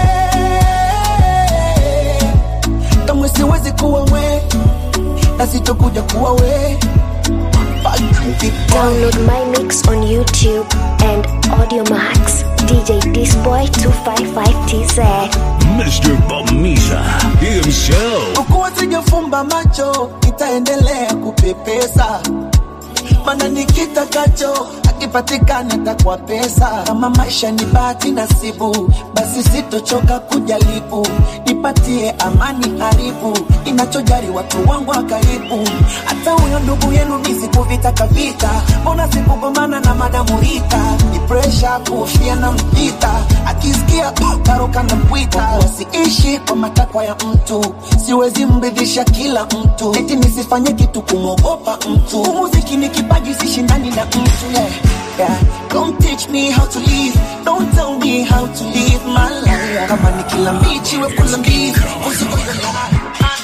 kamwe siwezi kuwa we na sitokuja kuwa we Download my mix on YouTube and Audio Max. DJ Disboy 255TZ. Mr. Bamiza himself. ukuwa sijafumba macho nitaendelea kupepesa mana nikitakacho akipatikana takwa pesa kama maisha ni bahati nasibu basi sitochoka kujaribu nipatie amani haribu inachojari watu wangu wa karibu hata huyo ndugu yenu nisikuvitaka vita mbona sikugombana na madamurita ni presha kuofia na mpita akisikia taruka na mpwita wasiishi kwa matakwa ya mtu siwezi mridhisha kila mtu eti nisifanye kitu kumwogopa mtu umuziki ni kipaji sishindani na mtu yeah. Yeah. Don't teach me how to live Don't tell me how to live my life Kama ni kila mbichi we kula mbizi Usiku your life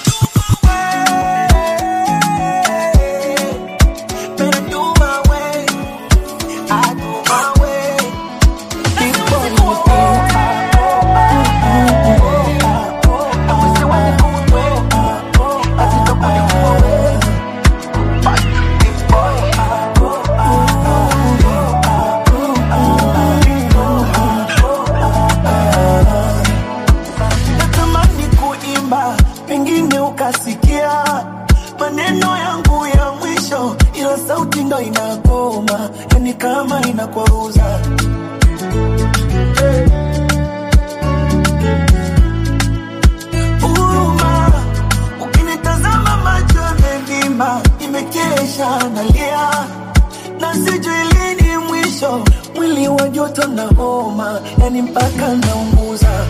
Man, I do my way. I do my way. This boy is better. I wish I was a good way. I think I'm gonna go away. This boy. natamani kuimba noma, yani mpaka naunguza.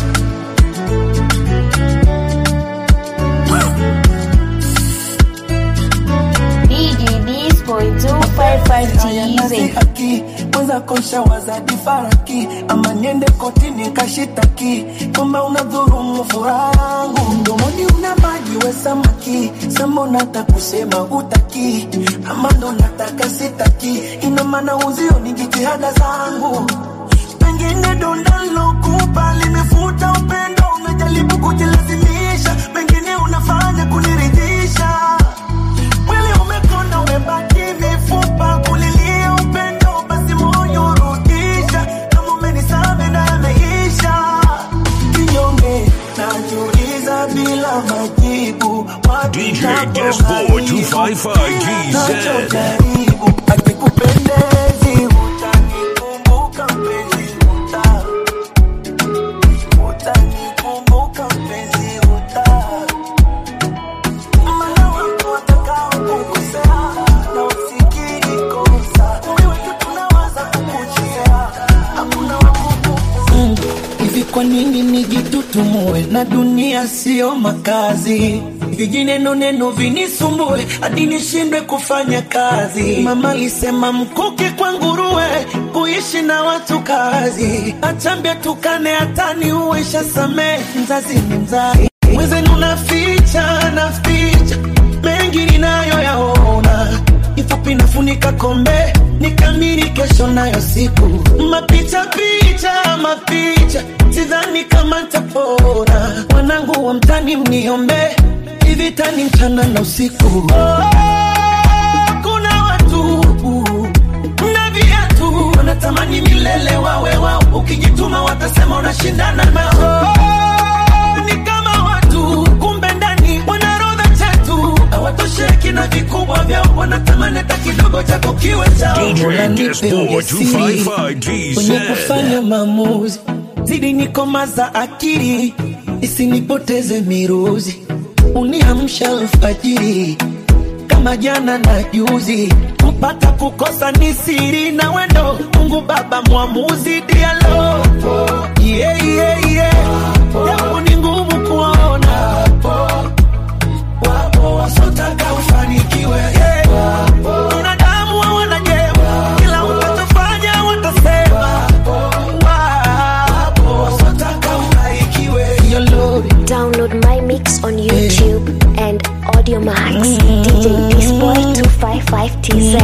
DJ Disboy 255 Nazi TZ. haki kwanza kosha wazadi faraki ama niende kotini kashitaki kama unadhurumu furaha yangu mdomoni una maji we samaki sema unata kusema utaki ama ndo nataka sitaki ina maana uzio ni jitihada zangu pengine donda lokupa limefuta upendo umejaribu kujilazimisha pengine unafanya kuniridhisha Mwili umekonda umebaki mifupa kulilia upendo basi moyo rudisha kama umenisame na yameisha kinyonge najiuliza bila majibu wapi DJ napo Disboy haribu. 255 GZ. Nachojaribu akikupendezi utanikumbuka mpenzi uta utanikumbuka mpenzi uta Mana wako watakao kukosea na usikiri kosa wewe tu tunawaza kukuchezea hakuna wakuku mm. Hivi kwa nini nijitutumue na dunia sio makazi vijineno neno vinisumbue hadi nishindwe kufanya kazi. Mama alisema mkuki kwa nguruwe, kuishi na watu kazi. Achambia tukane hatani uwesha samee, mzazi ni mzazi. Mwenzenu naficha naficha mengi ninayoyaona, ifupi nafunika kombe nikamiri kesho nayo siku mapicha picha mapicha, sidhani kama tapona. Wanangu wa mtani mniombe, hivi tani mchana na usiku. Oh, kuna watu na viatu wanatamani milele wawe wao, ukijituma watasema unashindana nao. Oh, ni kama watu kumbe ndani wanarodha chetu hawatosheki na vikubwa vyao, wanatamani hata kidogo chako kiwe chao. DJ Mola nipe Disboy ujasiri 255 GZ. kwenye kufanya maamuzi, zidi nikomaza akili isinipoteze miruzi, uniamsha alfajiri kama jana na juzi, kupata kukosa ni siri na wendo. Mungu Baba mwamuzi, dialo yeah, yeah, yeah. Japo ni ngumu kuona wapo wasotaka ufanikiwe yeah. Binadamu hawana jema, kila utachofanya watasema. Wapo wasotaka ubarikiwe. Yo, Lord. Download my mix on YouTube and Audio Max. DJ Disboy 255 TZ.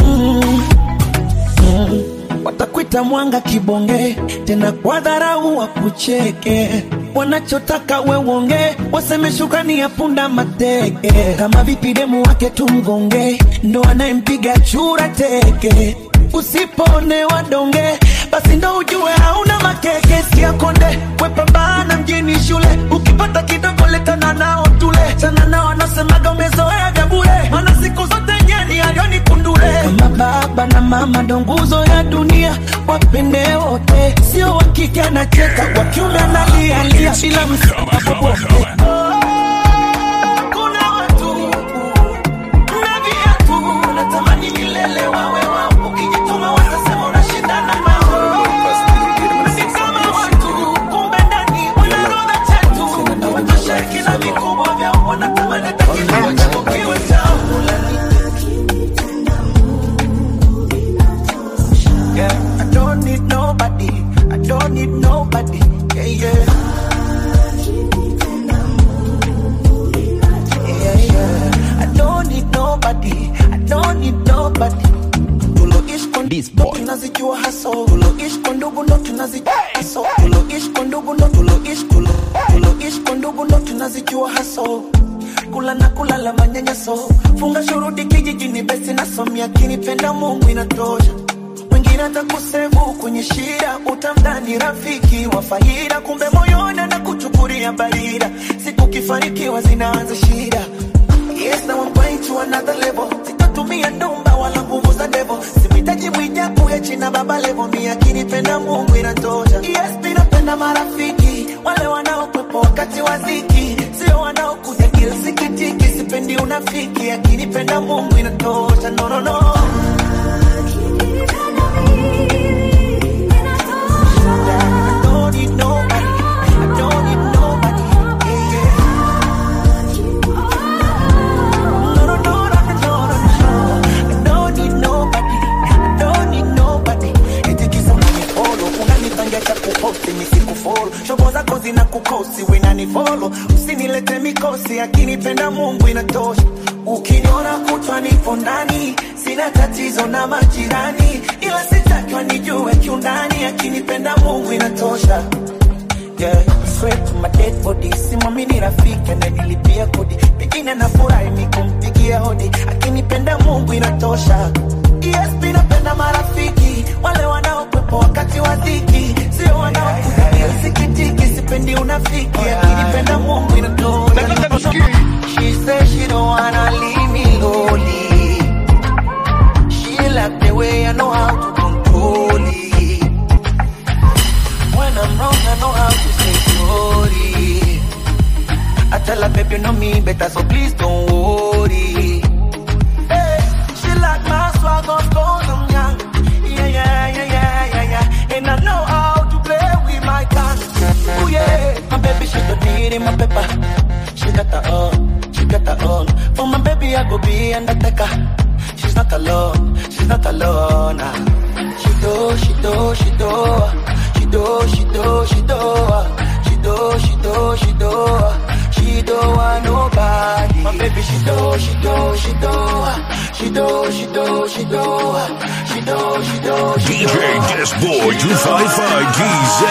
watakwita mwanga kibonge, tena kwa dharau wakucheke. Wanachotaka we uonge, waseme shukrani ya punda mateke. Kama vipi demu wake tumgonge, ndo anayempiga chura teke. Usipone donge, basi ndo ujue hauna makeke. Sikia konde, wepambana mjini shule, ukipata kidogo letana nao tule. Chana nao anasemaga umezoea vya bure, maana siku zote nyeni alioni kundule. Kama baba na mama ndo nguzo ya dunia, wapende wote, sio wa kike anacheka, wa kiume analialia bila Come on, msaada come on, wowote. come on. Kuna watu na viatu wanatamani milele wawe wao, ukijituma watasema unashindana nao. Si kama watu, kumbe ndani wanarodha chetu, hawatosheki na vikubwa vyao, wanatamani hata kidogo chako kiwe chao. Yeah, I don't need nobody. I don't need nobody. Yeah, yeah. Yeah, yeah. I don't need nobody. I don't need nobody. Tuloishi kwa ndo tunazijua haso. Tuloishi kwa ndugu ndo tunazijua haso. Tuloishi kwa ndugu ndo tuloishi kulo. Tuloishi kwa ndugu ndo tunazijua haso. Kula na kulala manyanyaso. Funga shuruti kijijini besi nasomia kinipenda Mungu inatosha mwingine atakusevu kwenye shida, utamdhani rafiki wa faida, kumbe moyoni anakuchukulia barida. Siku kifanikiwa zinaanza shida. Yes, now I'm going to another level. Sitatumia ndumba wala nguvu za devo, simhitaji mwijaku ya china baba levo, mi akinipenda Mungu inatosha. Yes, mi napenda marafiki wale wanaokwepo wakati wa dhiki, sio wanaokuja kila sikitiki. Sipendi unafiki, akinipenda Mungu inatosha. No, no, no. posti misikufolo shobo zako zina kukosi wenanifolo usinilete mikosi akinipenda mungu inatosha ukiniona kutwa nipo ndani sina tatizo na majirani ila sitakiwa nijue kiundani akinipenda mungu inatosha yeah. Swear to my dead body simamini rafiki ananilipia kodi pengine nafurahi ni kumpigia hodi akinipenda mungu inatosha ESP napenda marafiki wale wanaokwepo wakati wa dhiki sio wanaokutabia sikitiki sipendi unafiki akinipenda mungu inatosha She said she don't wanna leave me lonely She like the way I know how to control it when I'm wrong, I know how to say sorry. I tell her, baby, you know me better, so please don't worry. Hey, she like my swag, of course I'm young. Yeah, yeah, yeah, yeah, yeah, yeah. And I know how to play with my tongue. Oh yeah, my baby, she don't need in my pepper. She got her own, she got her own. For my baby, I go be undertaker. She's not alone, she's not alone. ah. She do, she do, she do. She do, she do, she do. She do, she do, she do. She do want nobody. My baby, she do, she do, she do. She do, she do, she do. She do, she do, she do. DJ Disboy 255 GZ.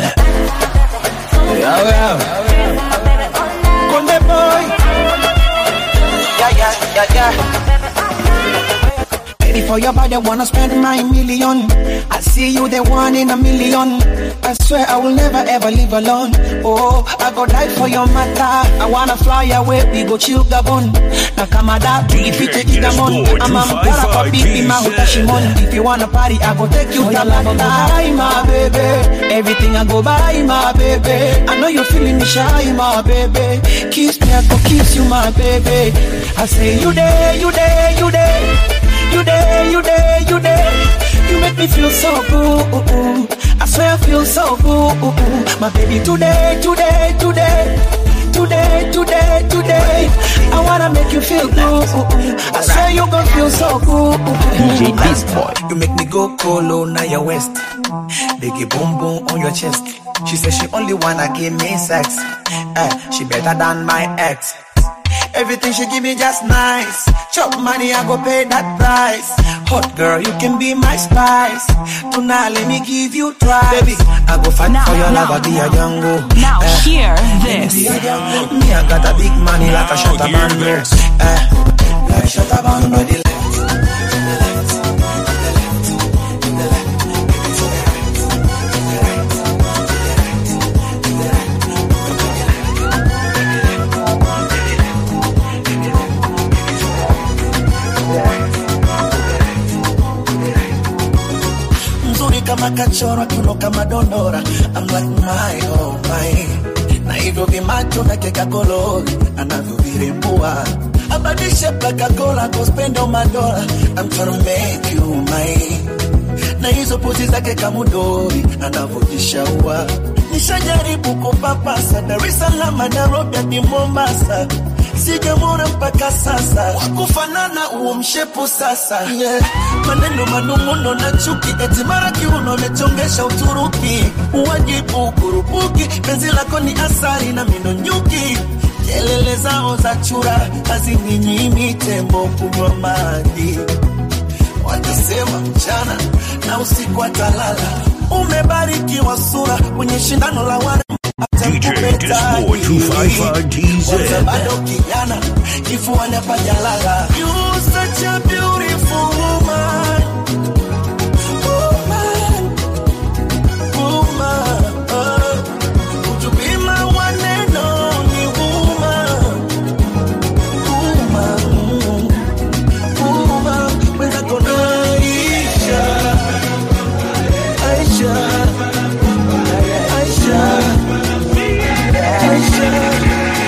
Yeah, yeah. Conde boy. Yeah, yeah, yeah, yeah. Ready for your body, wanna spend my million. I see you the one in a million. I swear I will never ever live alone. Oh, I go die for your matter. I wanna fly away, we go chill Gabon. Na kama da, ipite Kigamon. I'm a mpora kwa bibi mahuta shimon. If you wanna party, I go take you to London. my baby. Everything I go buy, my baby. I know you're feeling me shy, my baby. Kiss me, I go kiss you, my baby. I say you there, you there, you there. You there, you there, you there. You make me feel so good. I swear I feel so good. My baby, today, today, today. Today, today, today. I wanna make you feel good. I swear you gon' feel so good. DJ Disboy. You make me go colo now your waist. Biggie boom boom on your chest. She says she only wanna give me sex. Eh, she better than my ex. Everything she give me just nice. Chop money, I go pay that price. Hot girl, you can be my spice. Tonight, let me give you twice. Baby, I go fight for your love, I'll be a jungle. Now hear Be this. a jungle. Me, I got a big money like a shutter hear bando. this. Eh, like shutter bando. The left, mzuri kama kachorwa kiuno kama dondora I'm like my oh my na hivyo vimacho na keka kolori anavyovirembua abadishe plakakola kospendo madola I'm tryna make you mine na hizo pozi zake kamudori anavyojishaua nishajaribu kupapasa Dar es Salaam Nairobi hadi Mombasa sijamwona mpaka sasa wakufanana huo mshepu sasa yeah. maneno manung'uno na chuki eti mara kiuno amechongesha Uturuki uwajibu kurupuki penzi lako ni asari na mino nyuki kelele zao za chura hazininyimi tembo kunywa maji watasema mchana na usiku atalala. Umebarikiwa sura kwenye shindano la wana DJ Disboy 255 GZ. bado kijana kifuani hapajalala. You such a beautiful woman. Woman. Woman. Oh. Would you be my one and only woman? Woman. Woman. Mwenzako naisha. Aisha. Aisha. Aisha.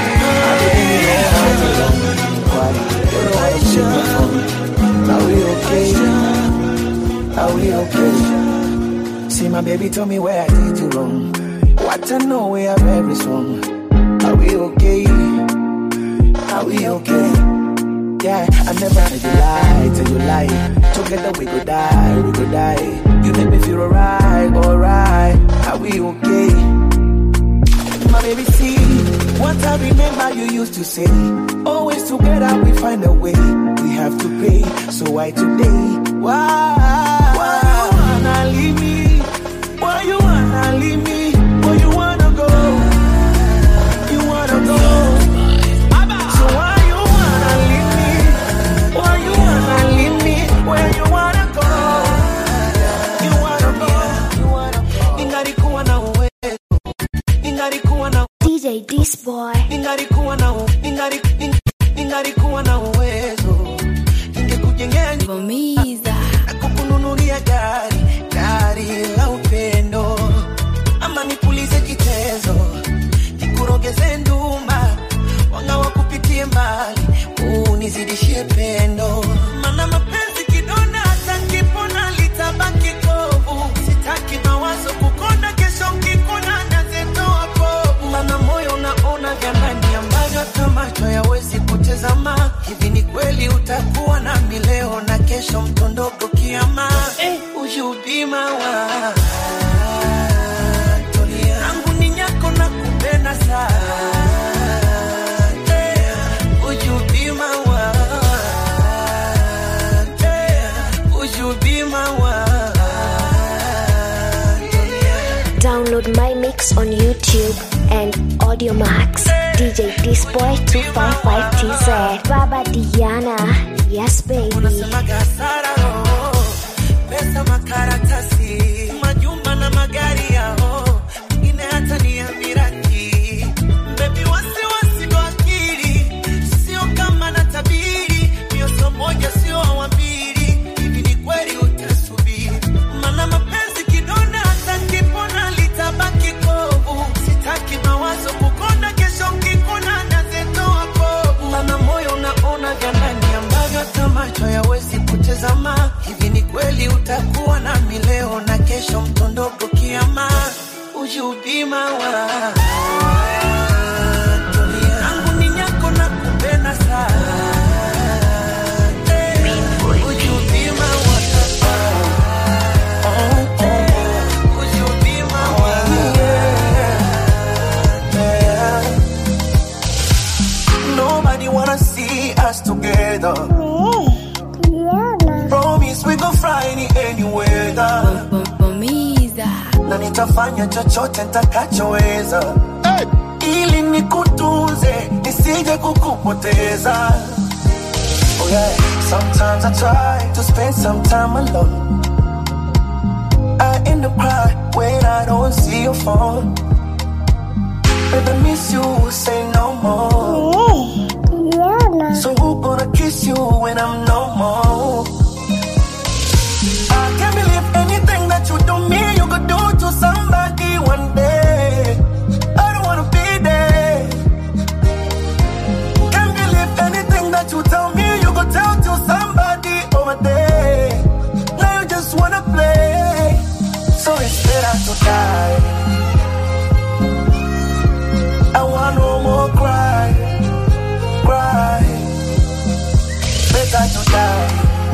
Aisha. Are we okay? Are we okay? See my baby told me where I did you wrong. What I know where I very wrong. Are we okay? Are we okay? Yeah, I never heard you lie, tell you lie. Together we go die, we go die. You make me feel alright, alright. Are we okay? My baby, see what I remember you used to say. Always together we find a way. We have to pay, so why today? Why? Why you wanna leave me? Why you wanna leave me? Where you wanna go? You wanna go? So why you wanna leave me? Why you wanna leave me? Where you wanna go? You wanna go? You wanna go? Ningalikuwa na uwezo, ningalikuwa na DJ This Boy. ningalikuwa na u- ningali- ning- ningalikuwa na uwezo ningekujengea nyumba Vamiza. na kukununulia gari gari la upendo ama nipulize kitezo nikurogeze nduma wanga wakupitie mbali unizidishie pendo mana mapenzi kidonda hata nkipona litabaki kovu sitaki mawazo kukonda kesho nkikona nazetoa povu mana moyo unaona vya ndani ambavyo hata macho yawezi kutazama hivi ni kweli utakuwa nami leo na kesho mtondogo kiama eh, ushubima wa yangu ni nyako na kupenda sana Eh, ujubima wa Eh, ujubima wa Download my mix on YouTube and Audio Max. DJ This Boy 255TZ. Baba Diana. Yes, baby. unasemaga hasara roho pesa makaratasi majumba na magari yao mengine hata ni ya miraki bebi wasiwasi kwa akili sio kama na tabiri mioso moja sio wa mbili hivi ni kweli utasubiri mana mapenzi kidonda hata nkipona litabaki kovu sitaki mawazo kukonda kesho nkikona nazetoa povu mana moyo unaona vya ndani ambavyo hata macho yawezi kutazama hivi ni kweli utakuwa nami leo na kesho mtondogo kiama ujubima wa yangu ni nyako na kupenda sana Eh, ujubima wa Oh, oh, ujubima wa Yeah. Nobody wanna see us together. Promise we gon' fly any any weather. Vamiza. Na nitafanya chochote nitakachoweza ili nikutunze nisije kukupoteza. Oh yeah. Sometimes I try to spend some time alone. I end up crying when I don't see your phone. Baby, miss you, say no more. So who gonna kiss you when I'm no more? I can't believe anything that you do me, you could do to somebody one day. I don't wanna be there. Can't believe anything that you tell me, you could tell to somebody over there. Now you just wanna play, so it's better to die. I want no more cry, cry. Better to die.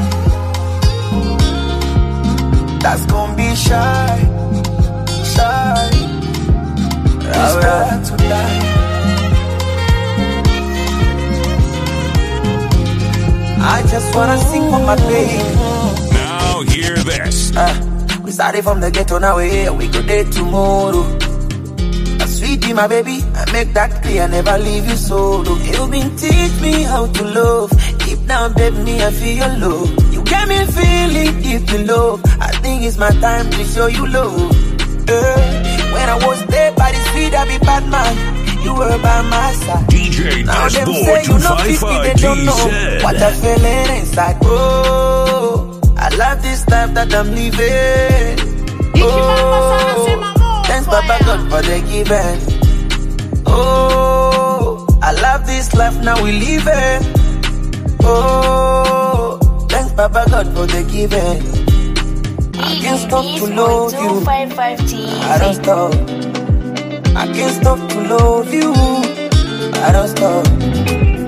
That's gonna be shy, shy. It's better to die. I just wanna sing for my baby. Now hear this. Uh, we started from the ghetto, now we're here, we go there tomorrow. A sweetie, my baby, I make that clear, never leave you solo. You been teach me how to love. Deep down, baby, me, I feel your love. You get me feeling deep in love. I think it's my time to show you love. Uh, when I was there by the street, I be bad man. You were by my side. DJ Now them Dashboard say you know 50, they 255 don't know what I GZ. feeling inside. Oh, I love this life that I'm living. Oh, thanks Baba God for the giving. Oh, I love this life now we live it. Oh, thanks Baba God for the giving. I can't stop to love you. I don't stop. I can't stop to love you. I don't stop. Big boy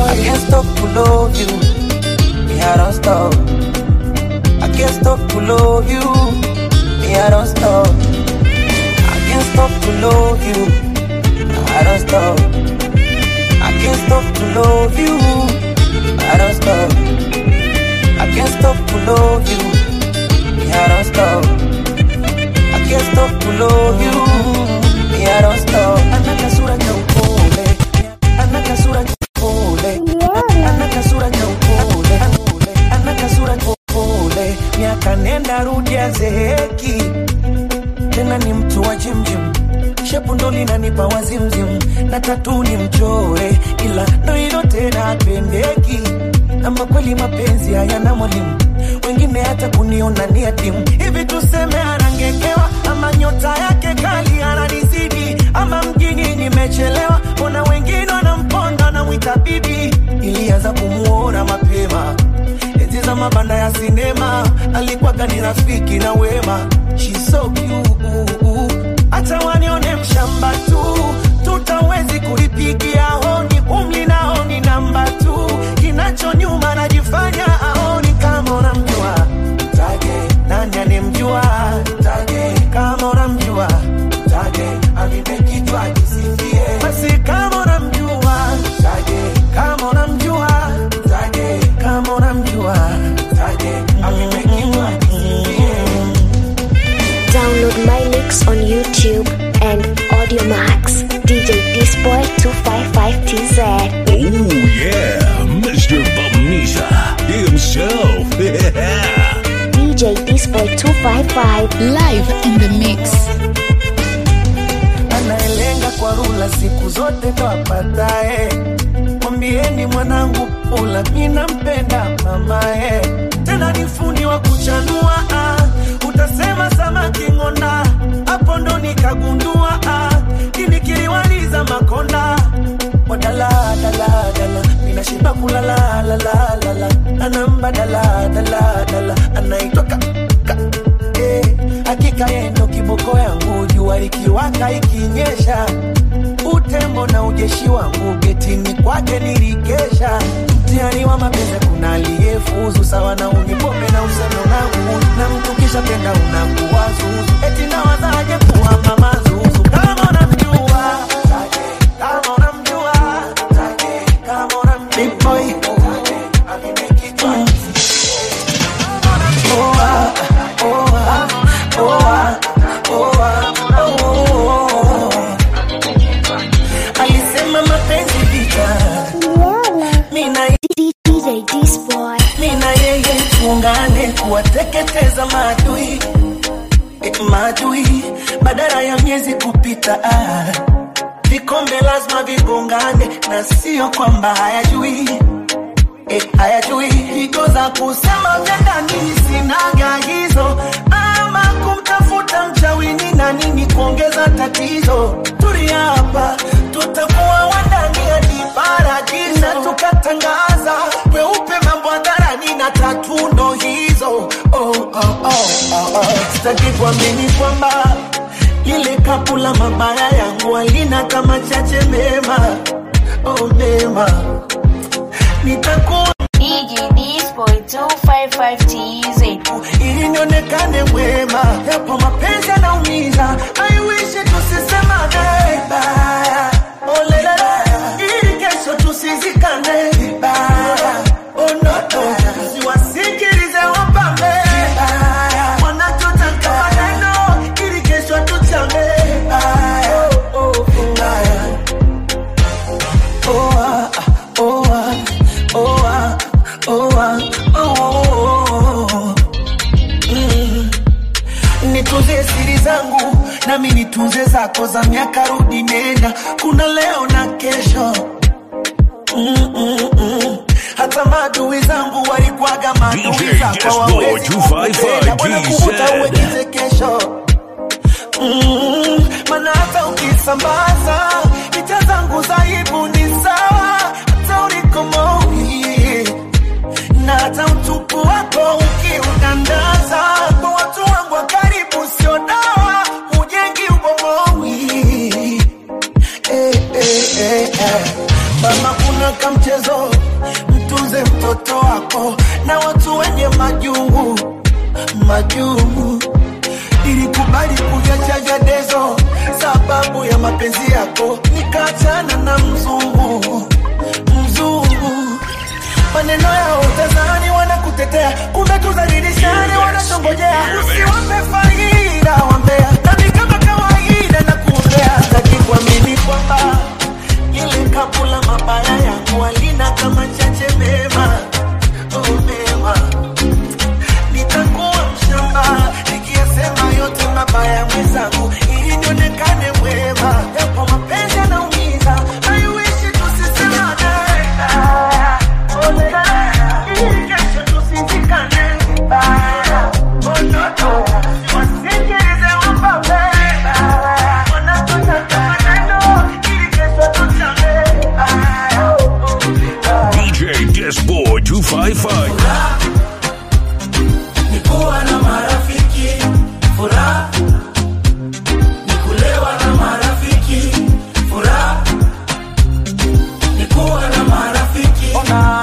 I can't stop to love you. Me, I don't stop. I can't stop to love you. Me, I don't stop. I can't stop to love you. I don't stop. I can't stop to love you. I don't stop. I can't stop to love you. Me, I don't stop. I can't stop to love you. Me, I don't stop. Ana kasura cha upole. Ana kasura cha upole. Ana kasura cha upole. Ana kasura cha upole. Miaka nenda rudi azeeki. Tena ni mtu wa jimjim. Shepu ndo linanipa wazimzim. Na tatu ni mchore. Ila ndo hilo tena apendeki. Ama kweli mapenzi hayana mwalimu wengine hata kuniona ni yatimu hivi tuseme anangekewa ama nyota yake kali ananizidi ama mjini nimechelewa mbona wengine wanamponda namwita bibi ilianza kumuona mapema enzi za mabanda ya sinema alikuwaga ni rafiki na wema She's so cute. hata wanione mshamba tu tutawezi kulipigia honi umli nao ni namba tu kinacho nyuma najifanya aoni kama unamjua taje nani anemjua taje kama unamjua taje amimekitwa kisifie basi kama unamjua taje kama unamjua taje kama unamjua taje amimekitwa kisifie Download my mix on YouTube and Audio Max. DJ Disboy 255TZ. Oh yeah, Mr. Bamisa himself. Yeah. DJ Disboy 255. Live in the mix. anayelenga kwa rula siku zote ndo apatae. Mwambieni mwanangu pula, mi nampenda mamae, tena ni fundi wa kuchanua ah. Utasema samaki ng'onda, hapo ndo nikagundua ah. Kinikiliwaliza makonda wadala dala dala, minashiba kulala la la la la, anamba dala dala dala, anaitwa ka, ka eh, hakika yeye ndo kiboko yangu, jua likiwaka ikinyesha, utembo na ujeshi wangu getini kwake nilikesha. Mtihani wa mapenzi kuna aliyefuzu sawa na unipombe na useme unangu, na mtu kisha penda unakuwa zuzu, eti nawazaje kuwa mama zuzu kama unamjua kama unamjua kama unamjua Big boy amemekitwa oh, ah, oh, ah, oh, ah, oh, ah, oh, oh. alisema mapenzi vita mina DJ Disboy. mina yeye tuungane kuwateketeza maadui eh, maadui badala ya miezi kupita ah. vikombe lazima vigongane na sio kwamba hayajui eh, hayajui higo za kusema vya ndani sinaga hizo ama kumtafuta mchawini na nini kuongeza tatizo tulia hapa tutakuwa wandani hadi paradiso na tukatangaza weupe mambo hadharani na tatundo hizo oh, oh, oh, oh, oh. sitaki kuamini kwamba lile kapu la mabaya yangu alina kama chache mema oh, mema nitakuwa DJ Disboy 255TZ. ili nionekane mwema, yapo mapenzi yanaumiza, I wish tusisemane vibaya, oh lelele, ili kesho tusizikane vibaya, oh no no, siwasikilize wapambe vibaya, wanachotaka maneno, ili kesho tuchame vibaya, oh oh vibaya. Oh ah, oh ah, oh ah, oh ah, oh, oh, oh. Mm. Nitunze siri zangu nami nitunze zako za miaka rudi nenda, kuna leo na kesho mm, mm, mm. Hata maadui zangu walikuwaga maadui DJ zako Disboy hawawezi 255 kukupenda, wanakuvuta DZ. uwekize kesho Mm, mana hata ukisambaza picha zangu za aibu ni sawa, hata ulikomoi na hata utupu wako ukiutandaza kwa watu wangu wa karibu, sio dawa, hujengi ubomowi. Eh, eh, eh, eh. Mama, kuna kamchezo yako nikaachana na mzungu mzungu maneno yao tazani wanakutetea kumbe tuzalilishane wanatongojea usiwape faida wambea nami kama kawaida na kuombea sitaki kuamini kwamba ile kabula mabaya yangu alina kama chache mema oh, mema nitakuwa mshamba nikiyasema yote mabaya mwenzangu ili nionekane mwema yapo mapenzi yanaumiza haiwishi tusisemane ili kesho tusizikane vibaya onoto wasikilize wapambe wanatotaka maneno ili kesho tuchame DJ Disboy 255. ni kuwa na marafiki furaha ni kulewa na marafiki furaha ni kuwa na marafiki furaha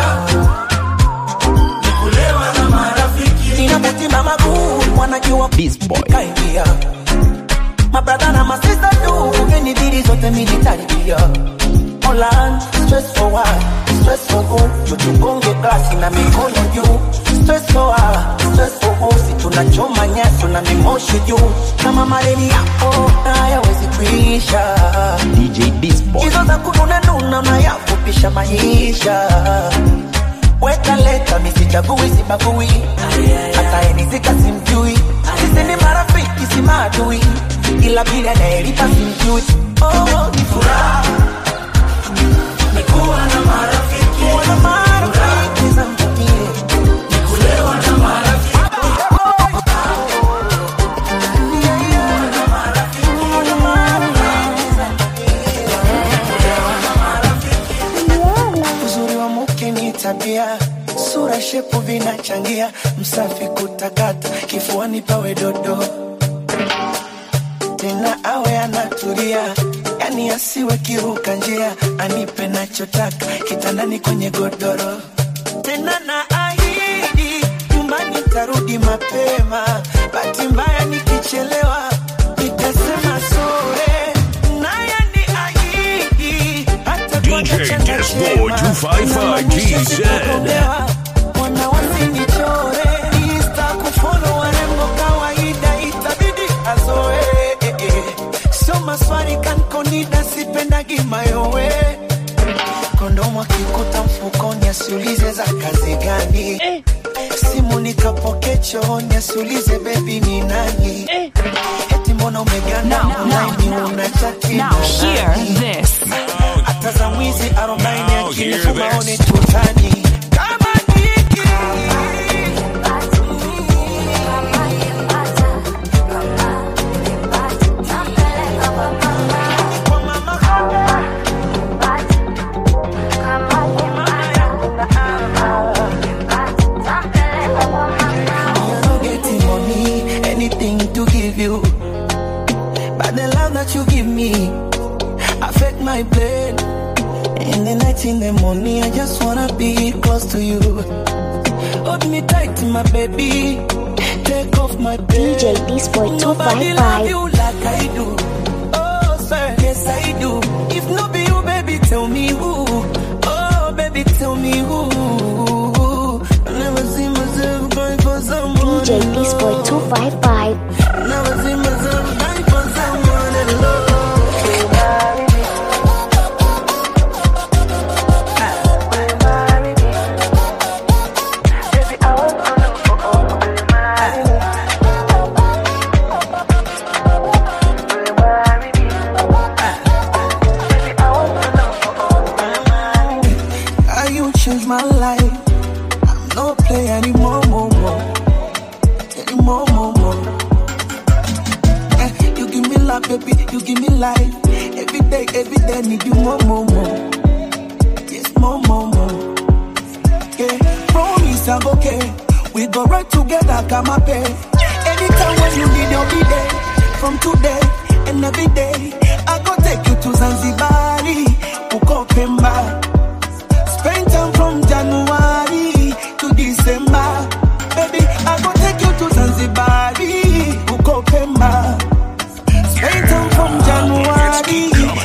ni kulewa na marafiki ninapotima maguu wanajua kaingia mabradha na masista tu ugenibidi zote militaribia Online, stress for what? Stress for who? Tutugonge glasi na mikono juu. Stress for what? Stress for who? Si tunachoma nyaso na mimoshi juu. Kama mareni yako hayawezi kuisha. DJ Disboy. Hizo za kununa nuna mayafupisha maisha. Weka leta misichagui sibagui. Hata enizika simjui. Sisi ni marafiki si maadui. Ila bila anayelipa simjui. Oh, ni furaha ni kuwa na marafiki kuwa na marafiki za mtakie ni kulewa na marafiki uzuri wa mke ni tabia sura shepu vinachangia msafi kutakata kifuani pawe dodo tena awe anatulia yani asiwe kiruka njia anipe nachotaka kitandani kwenye godoro tena na ahidi nyumbani tarudi mapema bahati mbaya nikichelewa nitasema sore naye ni ahidi hata kwa DJ nachanga Disboy chema, 255 inamaanisha GZ. sitagombea. Wana wasinichore Insta kufollow warembo kawaida itabidi azoe eh, eh. sio maswali kankonida sipendagi mayowe kondomu akikuta mfukoni asiulize za kazi gani simu nikapoke chooni asiulize bebi ni nani eti mbona umeganda online una chati na nani? hata za mwizi arobaini akinifu maone tutani kama niki You're not getting money, anything to give you. But the love that you give me affect my brain. In the night, in the morning, I just wanna be close to you. Hold me tight, my baby. Take off my pain. DJ Disboy Nobody love 255. you like I do. Oh, sir, yes I do. If not be you, baby, tell me who. Oh, baby, tell me who. I never see myself going for someone. DJ Disboy 255. Never see myself going for someone alone. How you change my life? I'm no play anymore, more, more. Anymore, more, more. Eh, you give me love, baby, you give me life. Every day, every day, need you more, more, more. Yes, more, more, more. Yeah, promise I'm okay. We go right together, come up here. Anytime when you need, I'll be there. From today and every day, I go take you to Zanzibar, uko Pemba. Spend time from January to December. Baby, I go take you to Zanzibar, uko Pemba. Spend time from January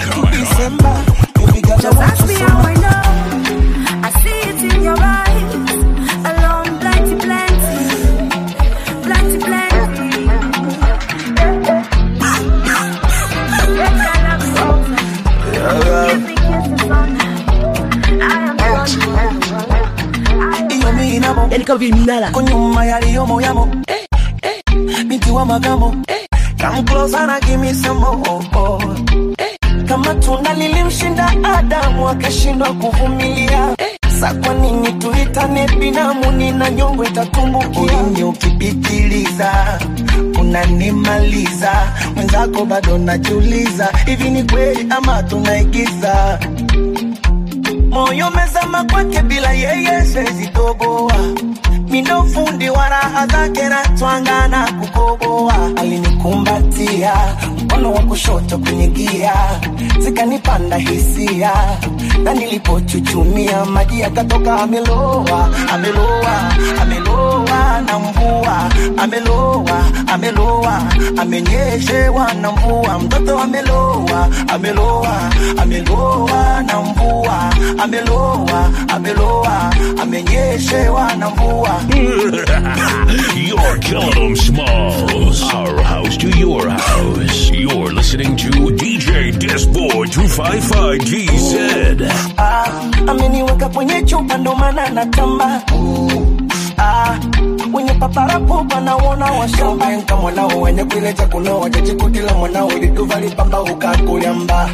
bitandika byeminala kunyuma yaliyomo yamo eh, eh, binti wa magamo eh, come closer and give me some more oh, oh. eh, kama tunda lilimshinda Adamu akashindwa kuvumilia eh, sa kwa nini tuitane binamu? Nina nyongo itatumbukia. Ulimi ukipitiliza unanimaliza, mwenzako bado najiuliza, hivi ni kweli ama tunaigiza? moyo mezama kwake bila yeye siwezi toboa mindo fundi wa raha zake na twanga na kukoboa alinikumbatia mkono wa kushoto kwenye gia zikanipanda hisia na nilipochuchumia maji yakatoka ameloa ameloa ameloa na mvua ameloa ameloa amenyeshewa na mvua mtoto ameloa ameloa ameloa na mvua ameloa ameloa amenyeshewa na mvua You're killing them smalls. Our house to your house. You're listening to DJ Disboy 255 GZ. ah, ameniweka kwenye chupa ndo maana natamba ah, wenye paparapo panaona washambanka mwanao wenye kuileta kunoa jajikutila mwanao liduva lipamba ukakulyamba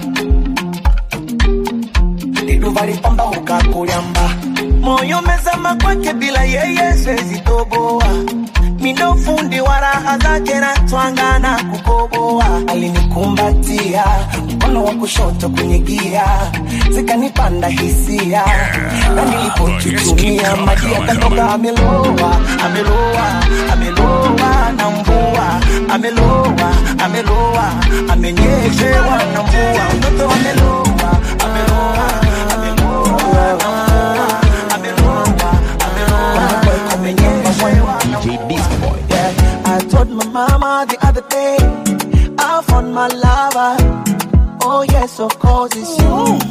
liduva lipamba ukakulyamba moyo mezama kwake bila yeye siwezi toboa mindo fundi wa raha zake na twanga na kukoboa alinikumbatia mkono wa kushoto kwenye gia zikanipanda hisia na nilipochuchumia maji yakatoka ameloa ameloa ameloa na mvua ameloa ameloa amenyeshewa na mvua mtoto ameloa ameloa ameloa na mvua ameloa ameloa amenyeshewa na mvua yeah, I told my mama the other day I found my lover Oh yes, of course it's you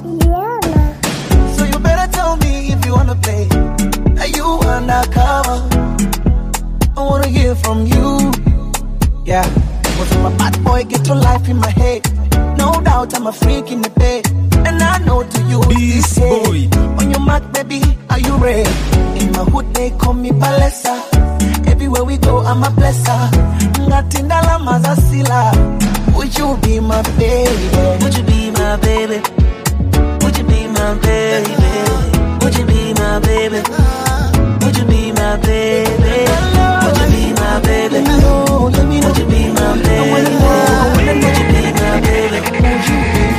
So you better tell me if you wanna play Are you undercover? I wanna hear from you Yeah Was my bad boy get to life in my head No doubt I'm a freak in the bed And I know to you this boy On your mark baby, are you ready? In my hood they call me Palesa Everywhere we go I'm a blesser Ngatindala mazasila Would you be my baby? Would you be my baby? Would you be my baby? Would you be my baby? Would you be my baby? Would you be my baby? Would you be my baby? Would you be my baby?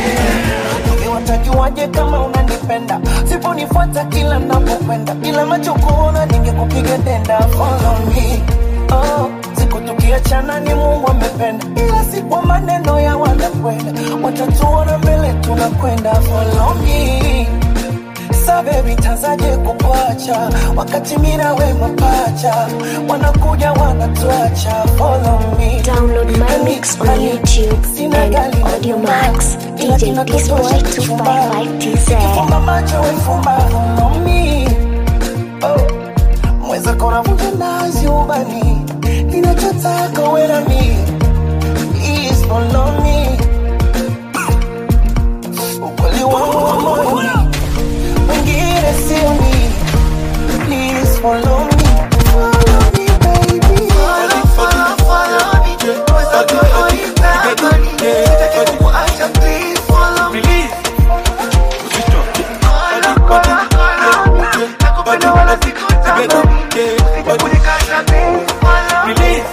Watajuaje kama unanipenda siponifuata kila napokwenda bila macho kuona ningekupiga denda follow me oh, siku tukiachana ni Mungu amependa ila si kwa maneno ya wanakwenda watatuona mbele tunakwenda follow me Sa baby tazaje kukuacha wakati mimi na wewe mapacha wanakuja wanatuacha follow me Download my mix on YouTube and Audio Max. DJ Disboy 255TZ. Fumba macho wefumba follow me oh. Mweza kona vunja nazi ubani ninachotaka wewe na mimi Please follow me ukweli wangu wa moyoni wengine sio mimi Please follow me Follow me baby Follow, follow, follow me Mweza kona Sitaki kukuacha please follow me Follow, follow, follow me Nakupenda wala sikutamani Usije kunikata please follow me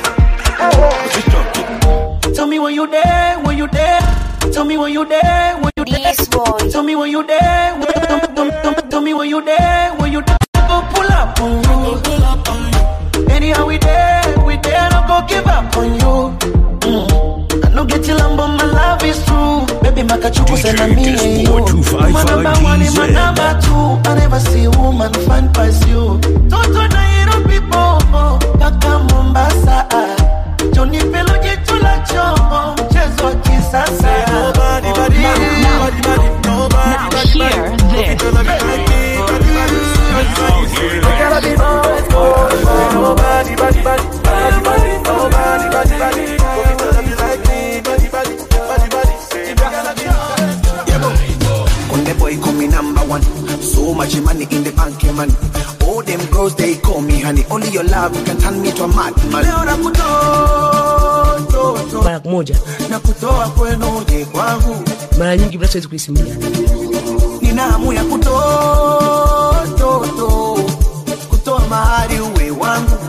Tell me when you there, when you there. Tell me when you there, when you there. Tell me when you there, when, tell, tell, tell, tell me when you there, when you there. Go pull up on you. Anyhow we there, we there. No go give up on you. Mm. I no get till I'm but my love is true. Baby, makachuku send me and you. My number one is my number two. I never see a woman fine past you. Toto na hero people, kaka Mombasa. Johnny Pelo jitu la chombo, mchezo wa kisasa. Nobody, body, nobody, body, nobody, body, body. Nobody, body, body, body, body, nobody, body, body. Nobody like me, body, body, body, body. Kunde boy call me number one. So much money in the bank, yeah, man. All them girls they honey, only your love can turn me to a madman. Leo nakutoa, toa, toa. mara moja na kutoa kwenu uje kwangu, mara nyingi bila siwezi kuisimulia nina hamu ya kutoa, toa, toa. kutoa mahali uwe wangu.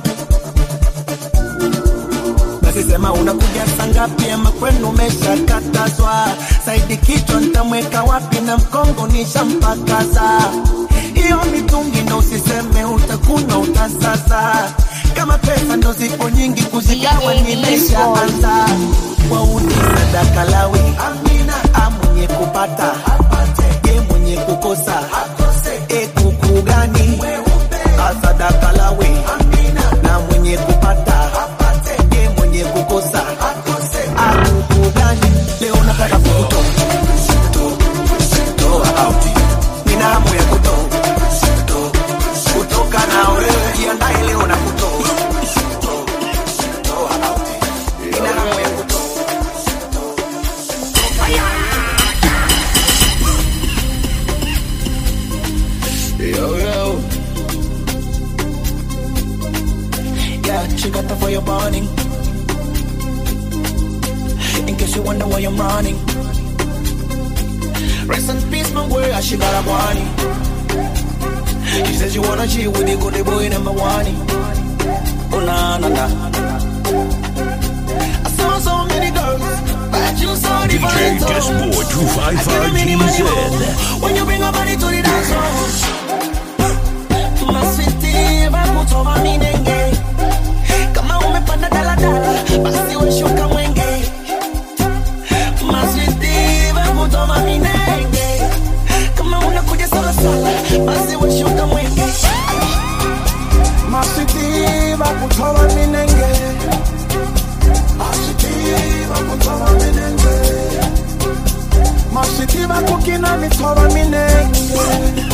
Basi sema unakuja saa ngapi ama kwenu umeshakatazwa? Saidi kichwa nitamweka wapi na mkongo nishampakaza. Hiyo mitungi ndo usiseme utakunywa utasasa. Kama pesa ndo zipo nyingi kuzigawa nimeshaanza. Wauni sadaka lawi amina, amwenye kupata ye mwenye kukosa e kuku gani asadaka lawi na mwenye kupata ye mwenye kukosa akuku gani leo nataka kukutoa toa out nina hamu ya kutoa toa, kutoka na wewe jiandae leo na kutoa toa out nina hamu ya kutoa Yo, yo. Yeah, she got the fire burning. In case you wonder why I'm running. Rest in peace, my boy, she got a body. She says you wanna cheat with the good boy number one. Oh, na, na, na. I saw so many girls, but you saw the DJ Disboy 255 GZ. When you bring a body to the dance floor. Maswiti, bakutoma minenge. Kama umepanda daladala, basi we shuka mwenge. Maswiti, bakutoma minenge. Kama unakuja salasala, basi we shuka mwenge. Maswiti, bakutoma minenge. Maswiti, bakutoma minenge. Maswiti, bakukina mitoma minenge.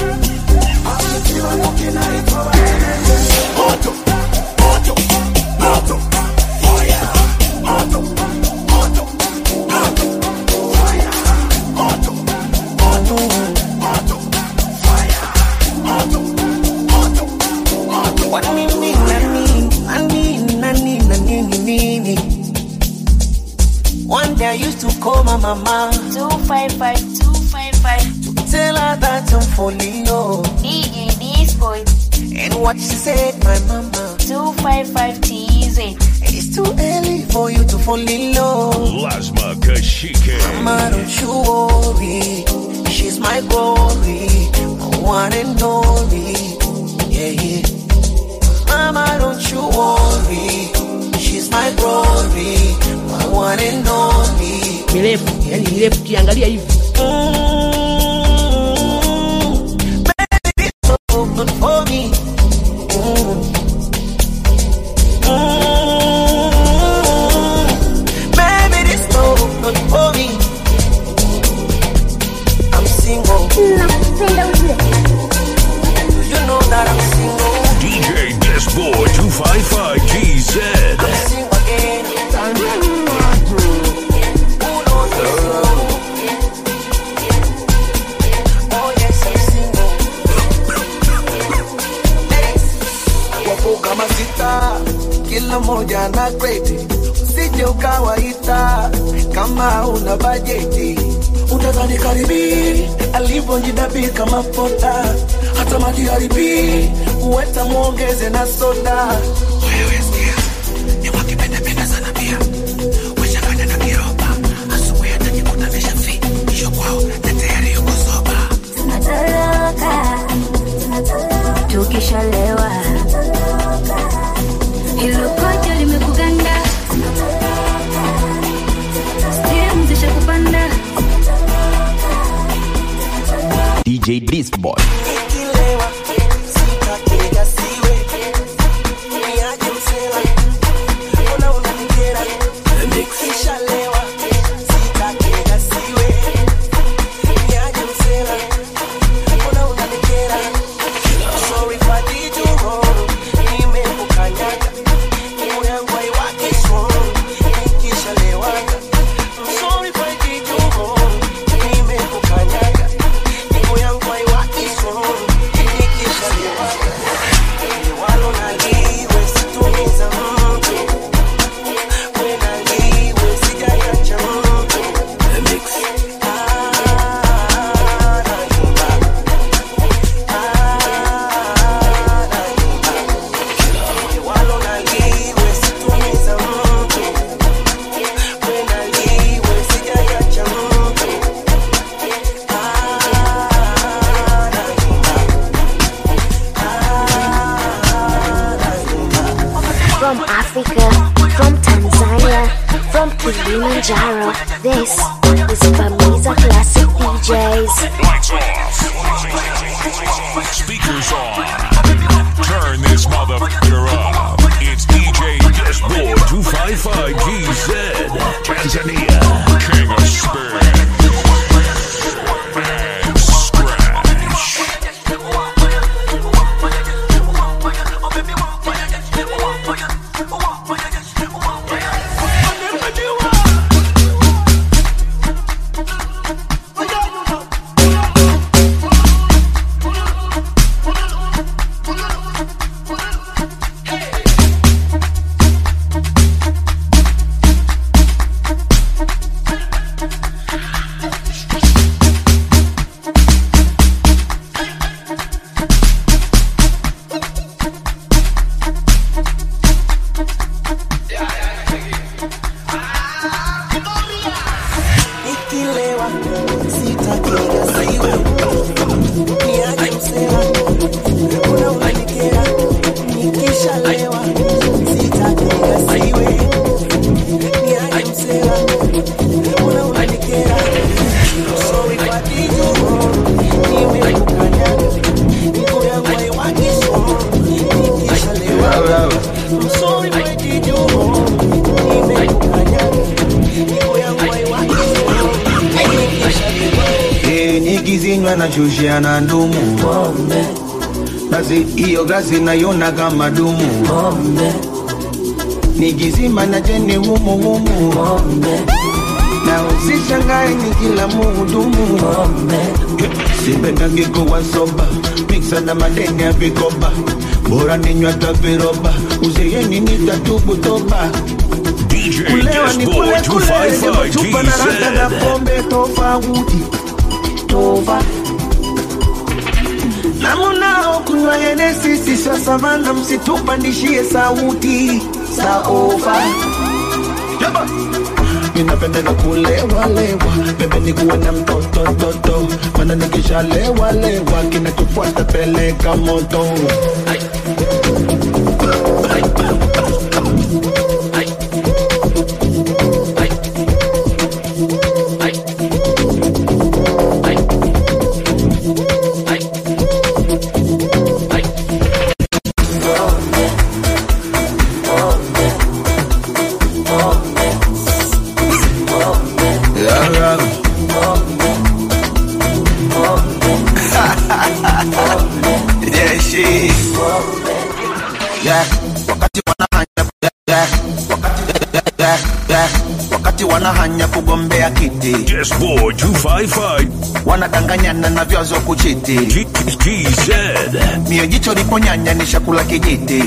One day I used to call my mama 255 255 Tell her that I'm falling low DJ Disboy And what she said, my mama 255 TZ It's too early for you to fall in love Lasma Kashike. Mama, don't you worry She's my glory My one and only Yeah, yeah Mama, don't you worry She's my glory My one and only mirefu yani mirefu ukiangalia hivi good for me. Mm. Mm. Baby, this love good for me. I'm single. You know that I'm single. DJ Disboy 255 GZ. I'm single again. Who knows I'm single? Oh yes, I'm single. Wapo kama sita, kila moja na kreti, usije ukawaita kama una bajeti. Utadhani karibi alivyojidabiri kama pota, hata maji haribi uweta muongeze na soda. Wewe sikia, ni wakipendapenda sana pia wachanganya na kiroba, asubuhi atajikuta ameshafi hiyo kwao na tayari yuko soba. tunatoroka tukishalewa hilo kojo limekuganda stimu zishakupanda DJ Disboy. Nikilewa, sitakiga siwe. Niaje msela, mbona unanikera? Nikishalewa, sitakiga siwe. Niaje msela, mbona unanikera? Sorry if I did you wrong, nimekukanyaga. Moyo yangu haiwaki strong, nikishalewaga. I'm sorry if I did you wrong, nimekukanyaga. Moyo yangu haiwaki strong, is Bamiza Classic DJs. Lights off. Speakers on. Turn this motherfucker up. It's DJ Disboy 255 GZ. Tanzania. King of Spin. And Scratch. Nikilewa sitakiga siwe niaje msela una unanikera nikishalewa sitakiga siwe niaje msela una unanikera sorry kwa dijo nimekukanyaga niko yangu haiwakiso nikishalewa I'm sorry kwa dijo nimekukanyaga niko yangu haiwakiso Eh, nikizinywa na shushia na ndumu basi hiyo glasi naiona kama dumu nikizima na jeni humu humu na usishangae ni kila muhudumu sipendagi kuwa soba miksa na madeni ya vikoba bora ninywa taviroba uzeyeni nitatubu toba DJ kulewa ni Disboy kule kule 255 chupa na rasta na GZ. pombe tofauti tova na munao kunywa yenesi sisa savana msitupandishie sauti saova Yaba. ninapendeka kulewalewa bebe nikuwe na mtoto toto mana nikishalewalewa kinachofuata peleka moto Yeah, yeah. Yeah, she. Yeah, wakati wanahanya yeah, wakati, yeah, yeah, yeah, wakati wanahanya kugombea kiti Disboy 255 wanadanganyana na vyazo kuchiti GZ. mio jicho liponyanya ni shakula kijiti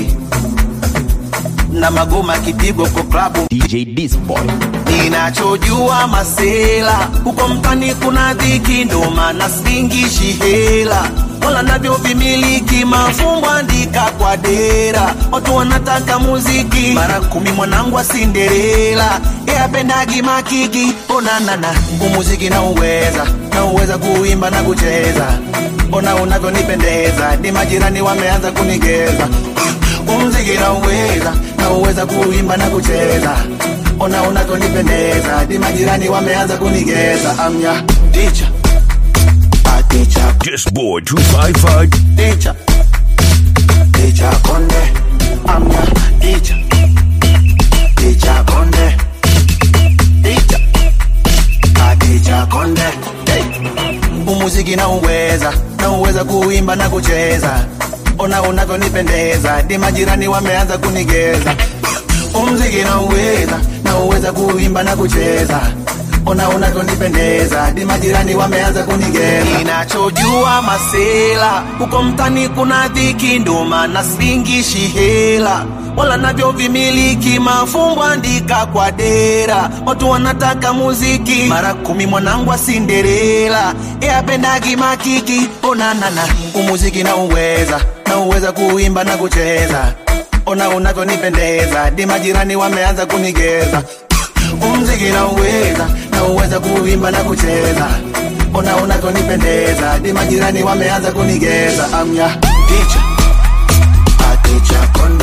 na magoma kipigwa kwa klabu DJ Disboy. ninachojua masela huko mtani kuna dhiki ndo maana singishi hela wala navyo vimiliki mafumbo andika kwa dera watu wanataka muziki mara kumi mwanangu asinderela yapendagi makiki onanana umuziki na uweza na uweza kuimba na kucheza ona unavyonipendeza ni majirani wameanza kunigeza umziki na uweza na uweza kuimba na kucheza ona unavyonipendeza ni majirani wameanza kunigeza amya ticha aticha Disboy 255 ticha ticha konde amya ticha ticha konde ticha aticha konde hey. umuziki na uweza na uweza kuimba na kucheza ona unavyonipendeza ni majirani wameanza kunigeza umziki na uweza na uweza kuimba na kucheza ona unavyonipendeza ni majirani wameanza kunigeza ninachojua masela huko mtani kuna dhiki ndo maana singishi hela wala navyo vimiliki mafumbo andika kwa dera watu wanataka muziki mara kumi mwanangu asinderela yapendagi makiki onanana umuziki na uweza na uweza kuimba na kucheza ona unavyonipendeza di majirani wameanza kunigeza umziki na uweza na uweza kuimba na kucheza ona unavyonipendeza di majirani wameanza kunigeza amya ticha aticha konde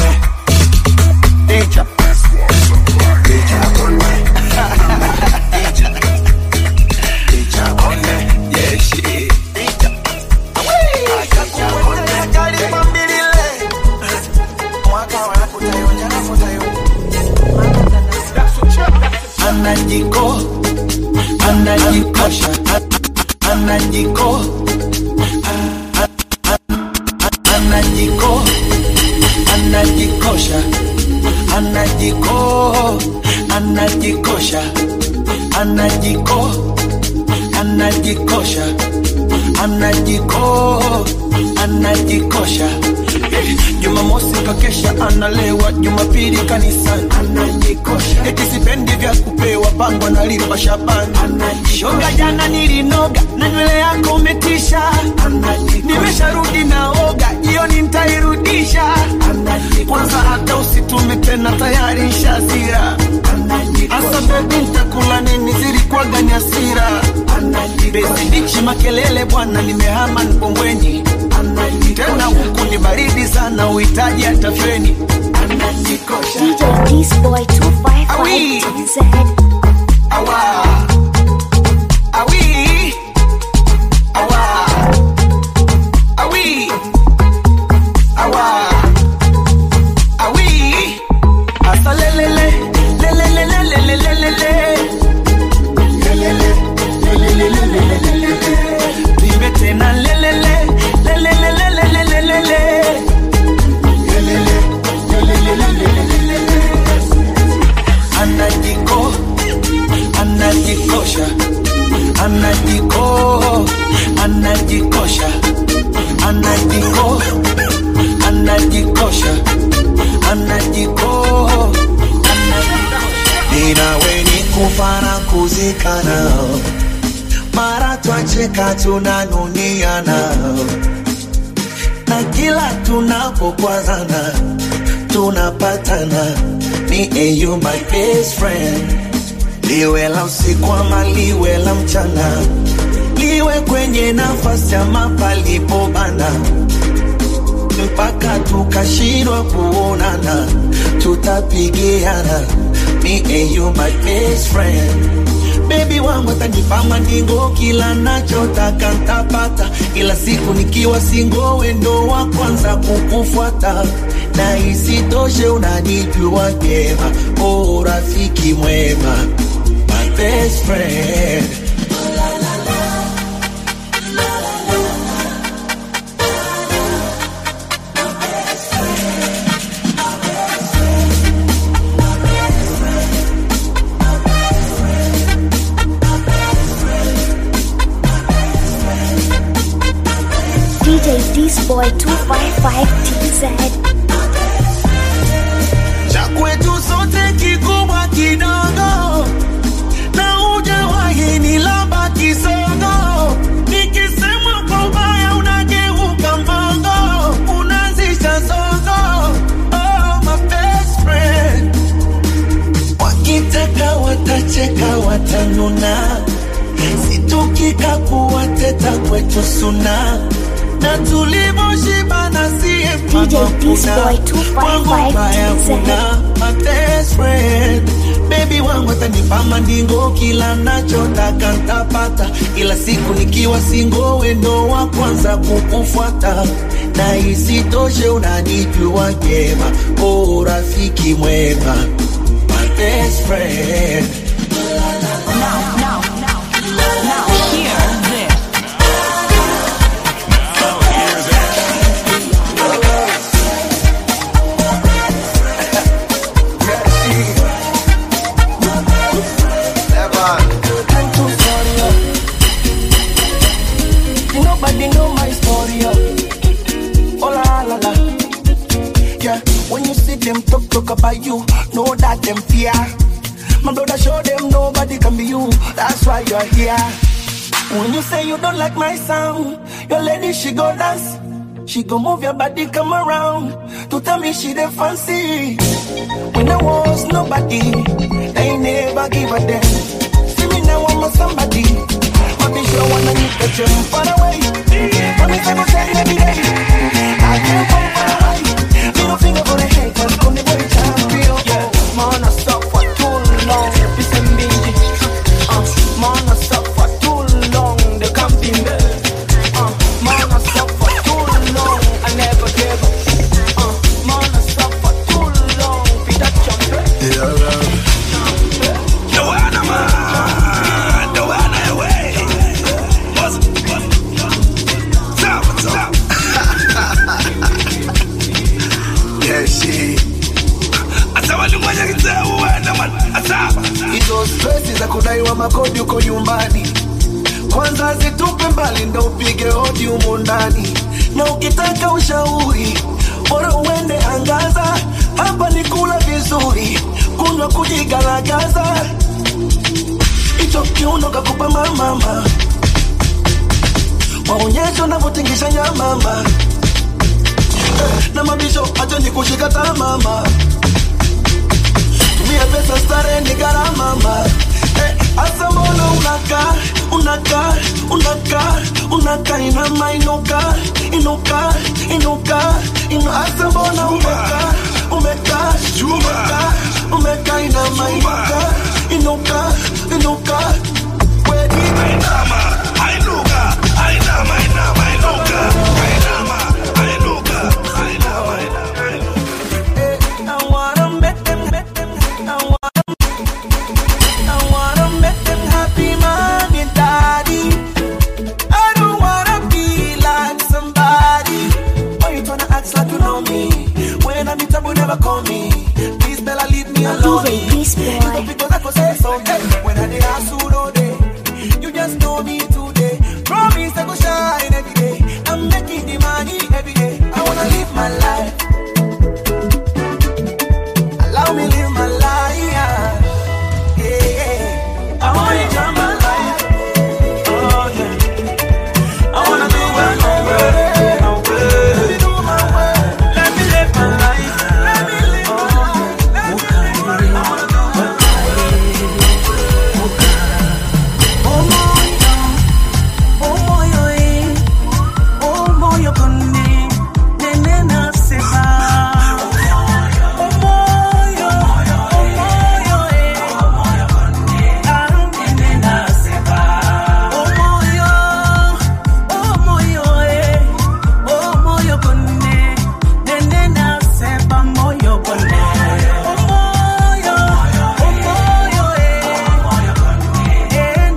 ticha ticha konde ticha anajikosha a- anajiko a- a- a- anajiko anajikosha anajiko anajikosha anajiko anajikosha anajiko anajikosha Eh, jumamosi kakesha analewa jumapili kanisani anajikosha eti sipendi vya kupewa pango nalipa shabani shoga jana nilinoga na nywele yako umetisha nimesharudi naoga jioni ntairudisha kwanza hata usitume tena tayari shazira hasa bebi ntakula nini zilikuwaga ni hasira besidichi makelele bwana nimehama nkombweni tena huku ni baridi sana uhitaji hata feni DJ This Boy 255 TZ. Awa. Awi. Awa. Awi. Awa. Awi. Asa lelele. Lelelelelelelelele. Lelele. Lelelelelelelele. Tuimbe tena lelele. Lelelelelelelele. Lelele. Lelelelelelelele. Anajiko anajikosha anajiko anajikosha anajiko anajikosha anajiko ninawe ni kufana kuzikana mara twacheka tunanuniana na kila tunapokwazana tunapatana me and you my best friend liwe la usiku ama liwe la mchana liwe kwenye nafasi ama palipobana mpaka tukashindwa kuonana tutapigiana me and you my best friend bebi wangu atanipa mandingo kila nachotaka ntapata ila siku nikiwa singo wendo wa kwanza kukufuata na isitoshe unanijua vyema o rafiki mwema my best friend DJ This Boy 255 TZ. cha kwetu sote kikubwa kidogo na hujawahi ni lamba kisogo nikisema kwa ubaya unageuka mbogo unaanzisha zogo oh, my best friend wakitaka watacheka watanuna situkika kuwateta kwetu suna na tulivyoshibana siye DJ This Boy 255 TZ. my best friend bebi wangu atanipa mandingo kila nachotaka ntapata ila siku nikiwa singo wendo wa kwanza kukufuata na isitoshe unanijua vyema o rafiki mwema my best friend Now, now, now, now, hear this. Nobody know my story. Oh Oh la la la. Yeah, when you see them talk talk about you, know that them fear. My brother show them nobody can be you. That's why you're here. When you say you don't like my sound, your lady she go dance. She go move your body, come around to tell me she the fancy. When I was nobody, they never give a damn. See me now, I'm a somebody. My bitch, you wanna need the gym far away. Let me say, say every day. I can't come far away. Middle finger for the hate, cause come the boy champion. Yeah, man, I stop for too long. This is me. Uh, man, I stop for too long. The camping there. Uh, man, I stop for too long. I never gave up. Uh, man, I stop for too long. Be that champion. Joanna man, Joanna away. swali ndo upige hodi humo ndani na ukitaka ushauri bora uende angaza hapa ni kula vizuri kunywa kujigaragaza hicho kiuno kakupa mamama maonyesho navyotingisha nyamama Eh, na mabisho acha ni kushika tamama tumia pesa stare ni gharamama Eh, asa mbona unaka unaka unaka unaka inama inuka inuka inuka inu asa mbona umeka umeka umeka umeka inama inuka inuka inuka wedi inama inuka inama inama inuka inama inuka inama I wanna make them, make them, I wanna I wanna make them happy, mommy and daddy. I don't wanna be like somebody. Why you tryna act like you know me? When I'm in trouble, never call me. Please, Bella, leave me alone. You don't because I could say something. When I did ask you, no day. You just know me today. Promise I go shine every day. I'm making the money every day. I wanna live my life. Allow me live my life. Yeah, yeah. I wanna enjoy my life. Oh yeah. I wanna do what I will. I will. Let me do my way. Let me live my life. Let me live my life. Let me live my life. I wanna do what Oh moyo, oh moyo, eh. Oh moyo kone, nene nasema. Oh moyo, oh moyo, eh. Ah, nene nasema. Oh moyo, oh moyo, eh. Oh moyo kone, nene nasema moyo kone. Oh moyo, oh moyo, eh.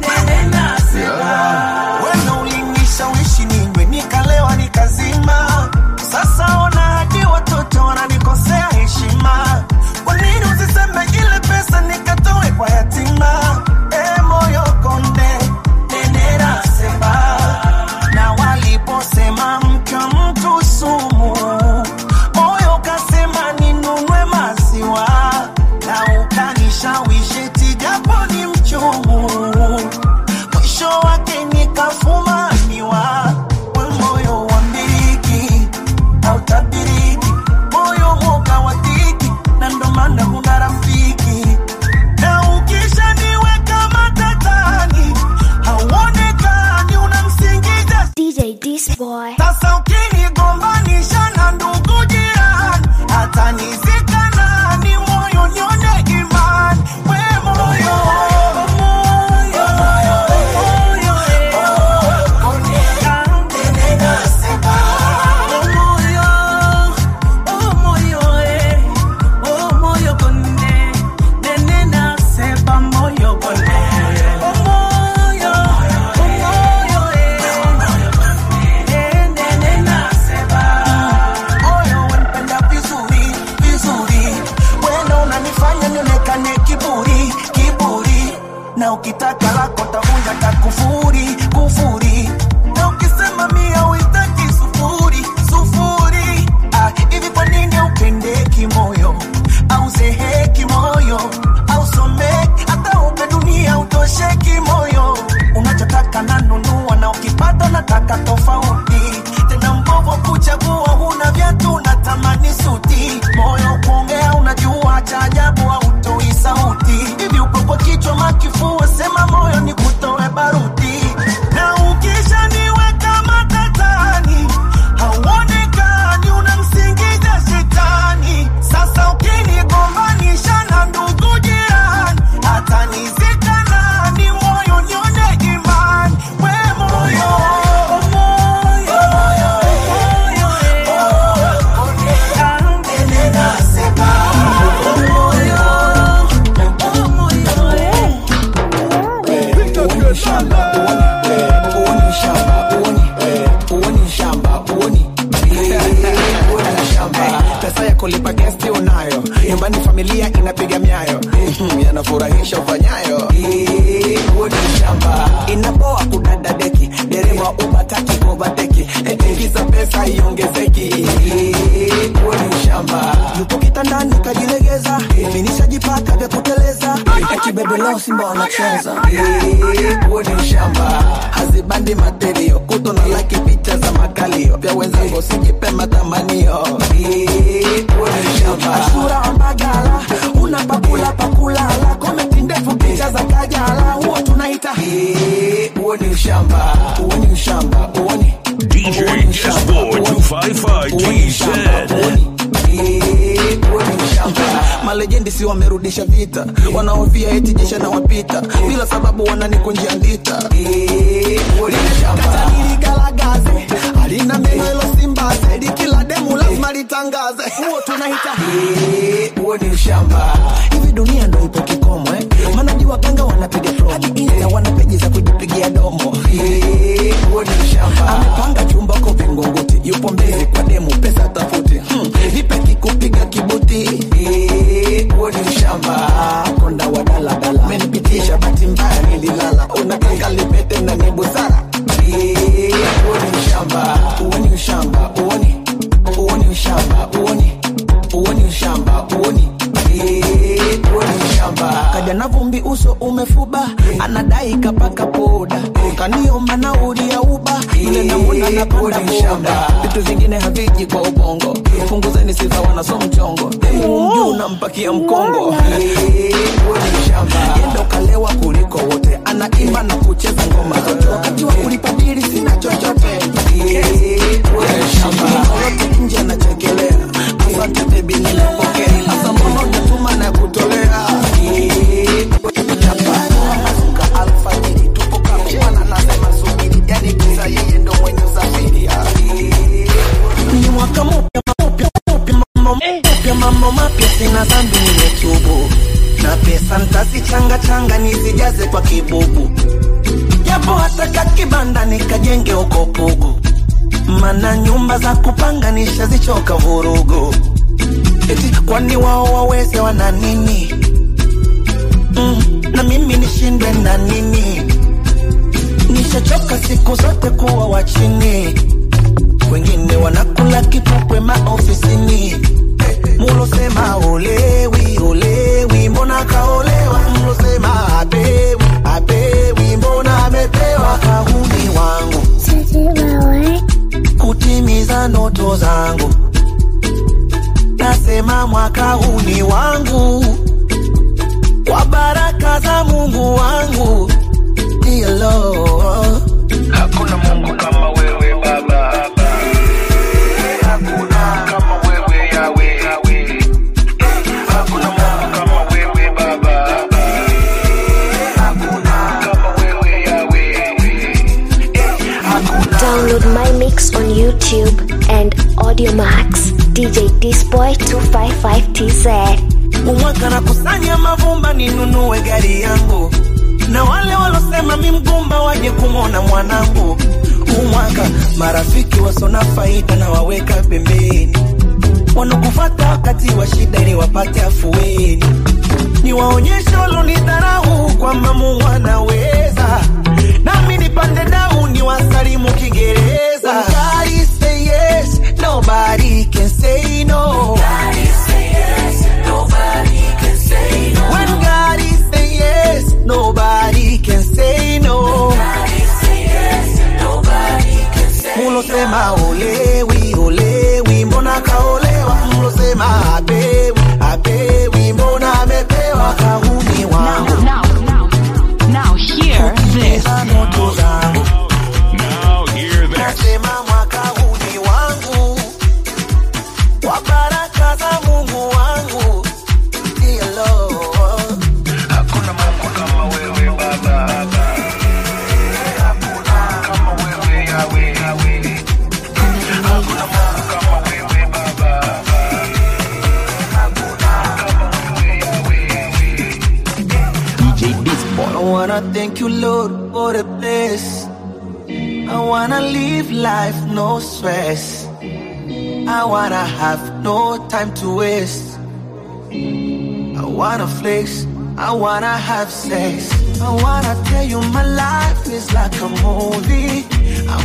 Wewe ulinishawishi ninywe nikalewa nikazima. Sasa ona hadi watoto wananikosea heshima. Kwa nini usiseme ile pesa nikatoe kwa yatima? E moyo konde nenera sema na waliposema mke wa mtu sumu, moyo kasema ninunue maziwa na ukanishawishi eti japo ni mchungu mwisho wake nikafumaniwa. We moyo wa miliki hautabiriki, moyo moga wa dhiki, na ndo maana huna rafiki. Na ukishaniweka matatani, hauonekani, unamsingizia DJ This Boy. sasa ukinigombanisha na ndugu jirani, hata nizika nani, moyo nione imani. We moyo, moyo, moyo, Moyo wanipenda vizuri vizuri, wena unanifanya nionekane kiburi kiburi, na ukitaka lako tavunja takufuri kufuri, na ukisema mia uitaki sufuri sufuri. Ah, hivi kwa nini upendeki moyo au zeheki moyo au someki hata upe dunia utosheki moyo, unachotaka nanunua na ukipata nataka tofauti tena mbovu kuchagua, huna viatu natamani suti, moyo kuongea unajua cha ajabu hautoi sauti, hivi upo kwa kichwa makifua, sema moyo ni kutoe baruti, na ukishaniweka matatani hauonekani, unamsingizia shetani. Sasa ukinigombanisha na ndugu jirani, hata nizika nani, moyo nione imani, we moyo moyo pesa ya kulipa gesti unayo nyumbani familia inapiga myayo Mhm, yanafurahisha ufanyayo Eh, huo ni shamba inapoa kudada deki dereva wa ubataki kovateki etingiza pesa iongezeki huo ni ushamba yupo kitandani kajilegeza mimi nishajipaka vya kuteleza eti bebe leo simba wanacheza huo ni ushamba hazibandi materio kuto na laki picha za makalio vya wenzangu sijipe matamanio huo ni ushamba ashura ambagala una pakula pakulala komenti ndefu picha za kajala huo tunaita huo ni ushamba huo ni ushamba huo ni DJ Disboy 255 GZ. malejendi si wamerudisha vita wanaovia eti jesha na wapita bila sababu wananikunjia ndita kataniligalaгаze alina meno ilo simbaze likila demu lazima litangaze huo tunaita huo ni ushamba hivi dunia ndo ipo kikomo eh? manaji waganga wanapiga promo hadi insta wana peji za kujipigia domo huo ni ushamba amepanga chumba ko vingunguti yupo mbele kwa demu pesa tafuti hmm. vipe kikupiga kibuti huo ni ushamba konda wa daladala menipitisha bahati mbaya nililala unataka lipete na ni busara huo ni ushamba huo ni ushamba huo ni huo ni ushamba huo ni huo ni ushamba huo ni huo ni ushamba kaja na vumbi uso umefuba anadai kapaka poda kaniomba nauli ya uba yule namuna napanda boda vitu vingine haviji kwa ubongo punguzeni sifa wanaso mchongo mjuu nampakia mkongo huo ni ushamba yendo kalewa kuliko wote anaimba na kucheza ngoma zote wakati wa kulipa bili sina chochote huo ni ushamba yote nje anachekelea asante bebi nimepokea hasa mbona unatuma na kutolea ni mwaka mpya mpya mpya mambo mpya mambo mapya sina zambi nimetubu na pesa ntasichanga changa nisijaze kwa kibubu japo hata kakibanda nikajenge uko pugu mana nyumba za kupanga nishazichoka vurugu eti kwani wao waweze wana nini mm, na mimi nishindwe na nini nishachoka siku zote kuwa wa chini wengine wanakula kipupwe maofisini mulosema olewi olewi mbona kaolewa mlosema apewi apewi mbona amepewa kahuni wangu kutimiza ndoto zangu nasema mwaka huu ni wangu kwa baraka za mungu wangu Dear Lord. Hakuna Mungu kama wewe Baba. Hakuna kama wewe Yawe. Hakuna Mungu kama wewe Baba. Hakuna kama wewe Yawe. Download my mix on YouTube and Audiomax. DJ Disboy 255TZ. umwaka na kusanya mavumba ninunue gari yangu na wale walosema mi mgumba waje kumwona mwanangu umwaka marafiki wasona faida na waweka pembeni wanakufata wakati wa shida ili wapate afueni ni waonyeshe walonidharau kwamba mungu anaweza nami nipande dau ni wasalimu kiingereza When God say yes, nobody can say no. When God is say yes, nobody can say no. Mulosema olewi olewi, mbona kaolewa? Mlosema apewi apewi, mbona amepewa? Kahuni wangu Now, now, now, hear this. ndoto zangu Now hear this. nasema mwaka huu ni wangu, kwa baraka za Mungu wangu. Dear Lord. Hakuna Mungu kama wewe Baba. Hakuna kama wewe Yawe. Hakuna Mungu kama wewe Baba. Hakuna kama wewe Yawe. DJ Disboy. I wanna thank you, Lord, for the bless. I wanna live life no stress. I wanna have no time to waste. I wanna flex. I wanna have sex. I wanna tell you my life is like a movie. I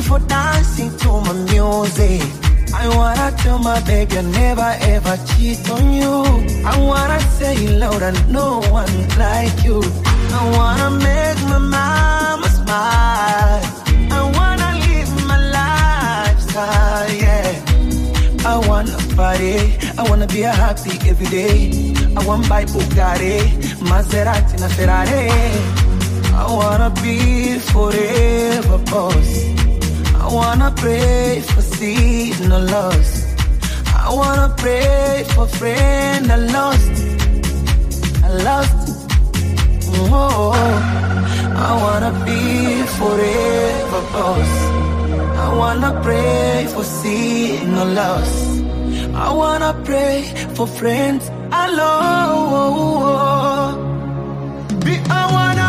for dancing to my music. I wanna tell my baby I never ever cheat on you. I wanna say it loud and no one like you. I wanna make my mama smile. I wanna live my lifestyle, yeah. I wanna party, I wanna be a happy every day. I wanna buy Bugatti, Maserati, and Ferrari. I wanna be forever boss. I wanna pray for seed no loss. I wanna pray for friend I lost. I lost. Oh, I wanna be forever boss. I wanna pray for seed no loss. I wanna pray for friends I love. Be I wanna.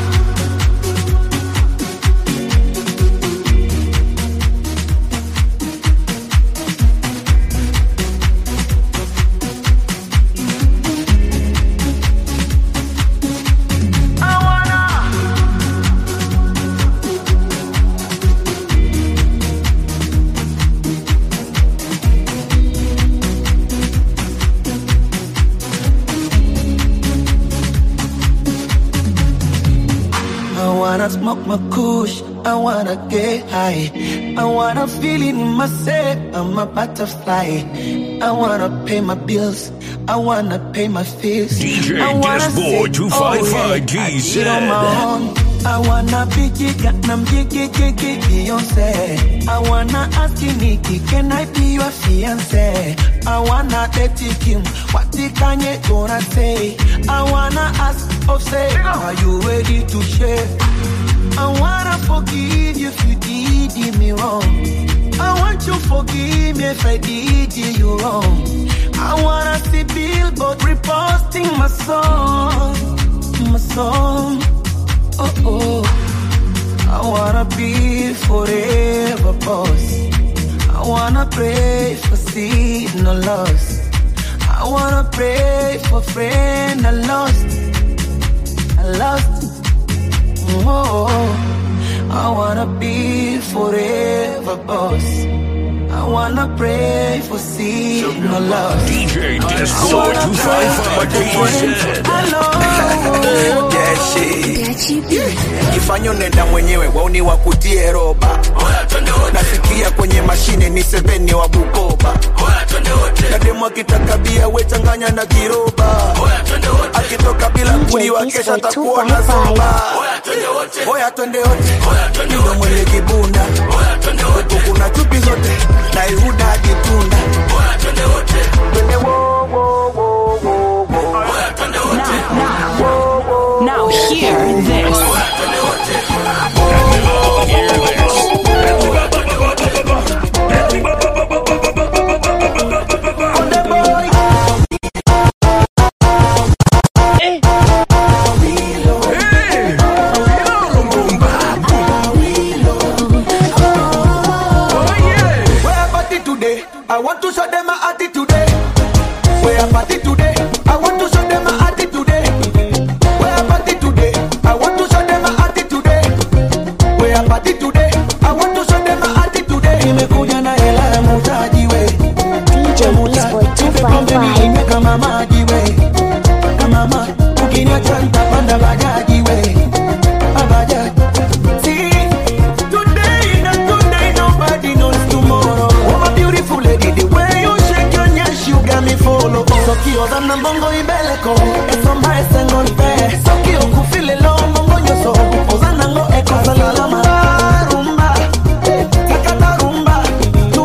I wanna smoke my kush, I wanna get high. I wanna feel it in myself, I'm a butterfly. I wanna pay my bills, I wanna pay my fees. DJ I wanna Dashboard say, 255 oh, yeah, I GZ. did on my own. I wanna be giga, nam gigi gigi Beyonce. I wanna ask you Nikki, can I be your fiance? I wanna date Kim, what the Kanye gonna say? I wanna ask Offset, are you ready to share? I wanna forgive you if you did me wrong. I want you forgive me if I did you wrong. I wanna see Billboard reposting my song, my song. Oh oh, I wanna be forever boss. I wanna pray for seed no loss. I wanna pray for friend I lost. I lost. Oh, I wanna be forever boss. I wanna pray for seed no loss. DJ I Dashboard wanna pray for 255 the friends GZ. I love. jifanya unaenda mwenyewe wauni wakutie roba nasikia kwenye mashine ni seveni wa bukoba na demu akitaka bia wechanganya na kiroba akitoka bila kuliwa kesha takuwa na soba oya twende wote ndo mwenye kibunda huku kuna chupi zote na ihuda hadi tunda Twende wo, wo, wo, wo, wo. Now hear this. Where party today? I want to show them my attitude. Where party today? I want to show them my attitude. Where party today? I want to show them my attitude. Where party today? I want to show them my attitude. Nimekuja na hela ya mutaji we. DJ Disboy Tupe pombe 255. ninywe kama maji we. Kama maji. Ukiniacha nitapanda bajaji we. Ah, bajaji. See, today na today nobody knows tomorrow. Oh my beautiful lady, the way you shake your nyash, you got me follow. Sokio za na mbongo ibeleko, eso mbae sengo nipe. Sokio kufile lo mbongo nyoso, ozana ngo eko salama. Rumba, sakata rumba,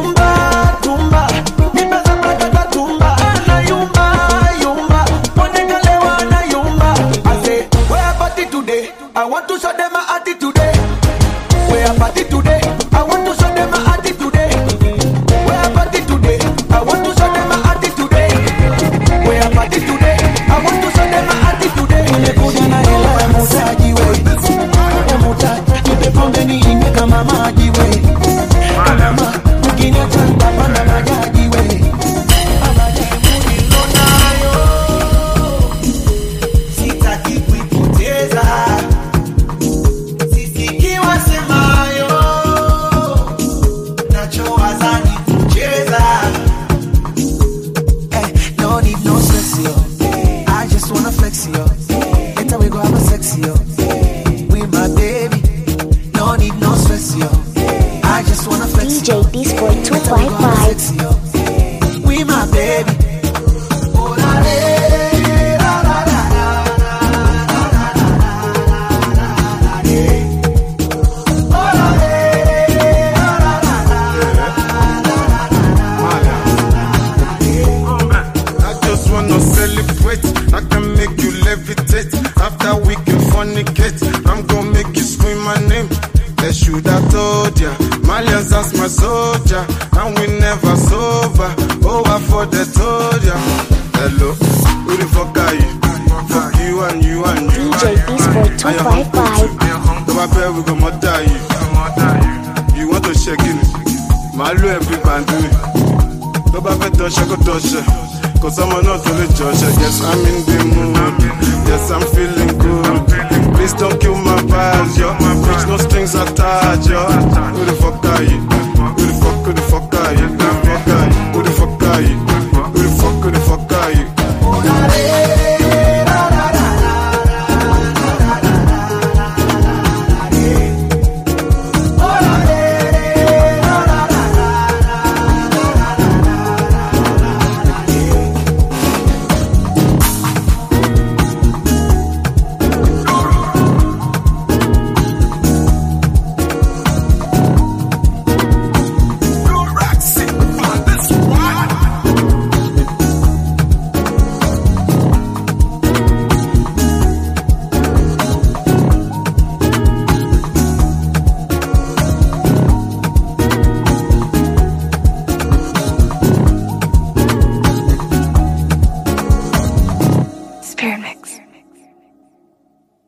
BJ255. We my baby. I just wanna celebrate. I can make you levitate. After we can fornicate, I'm gonna make you scream my name. They should have told ya. Malians as my soldier, and we never sober. Oh, I for the told ya. Hello, who the fuck are you? Fuck you and you and you. DJ Disboy255. Tó bá fẹ́ we go murder you. You want to shake it? Màá lo every bandit. tó bá fẹ́ dọ̀ṣẹ́ kó dọ̀ṣẹ́ kò sọ́mọ náà tó lè jọ̀ṣẹ́ yes i'm in the mood yes i'm feeling good please don't kill my vibe yo bitch no strings attached yo who the fuck are you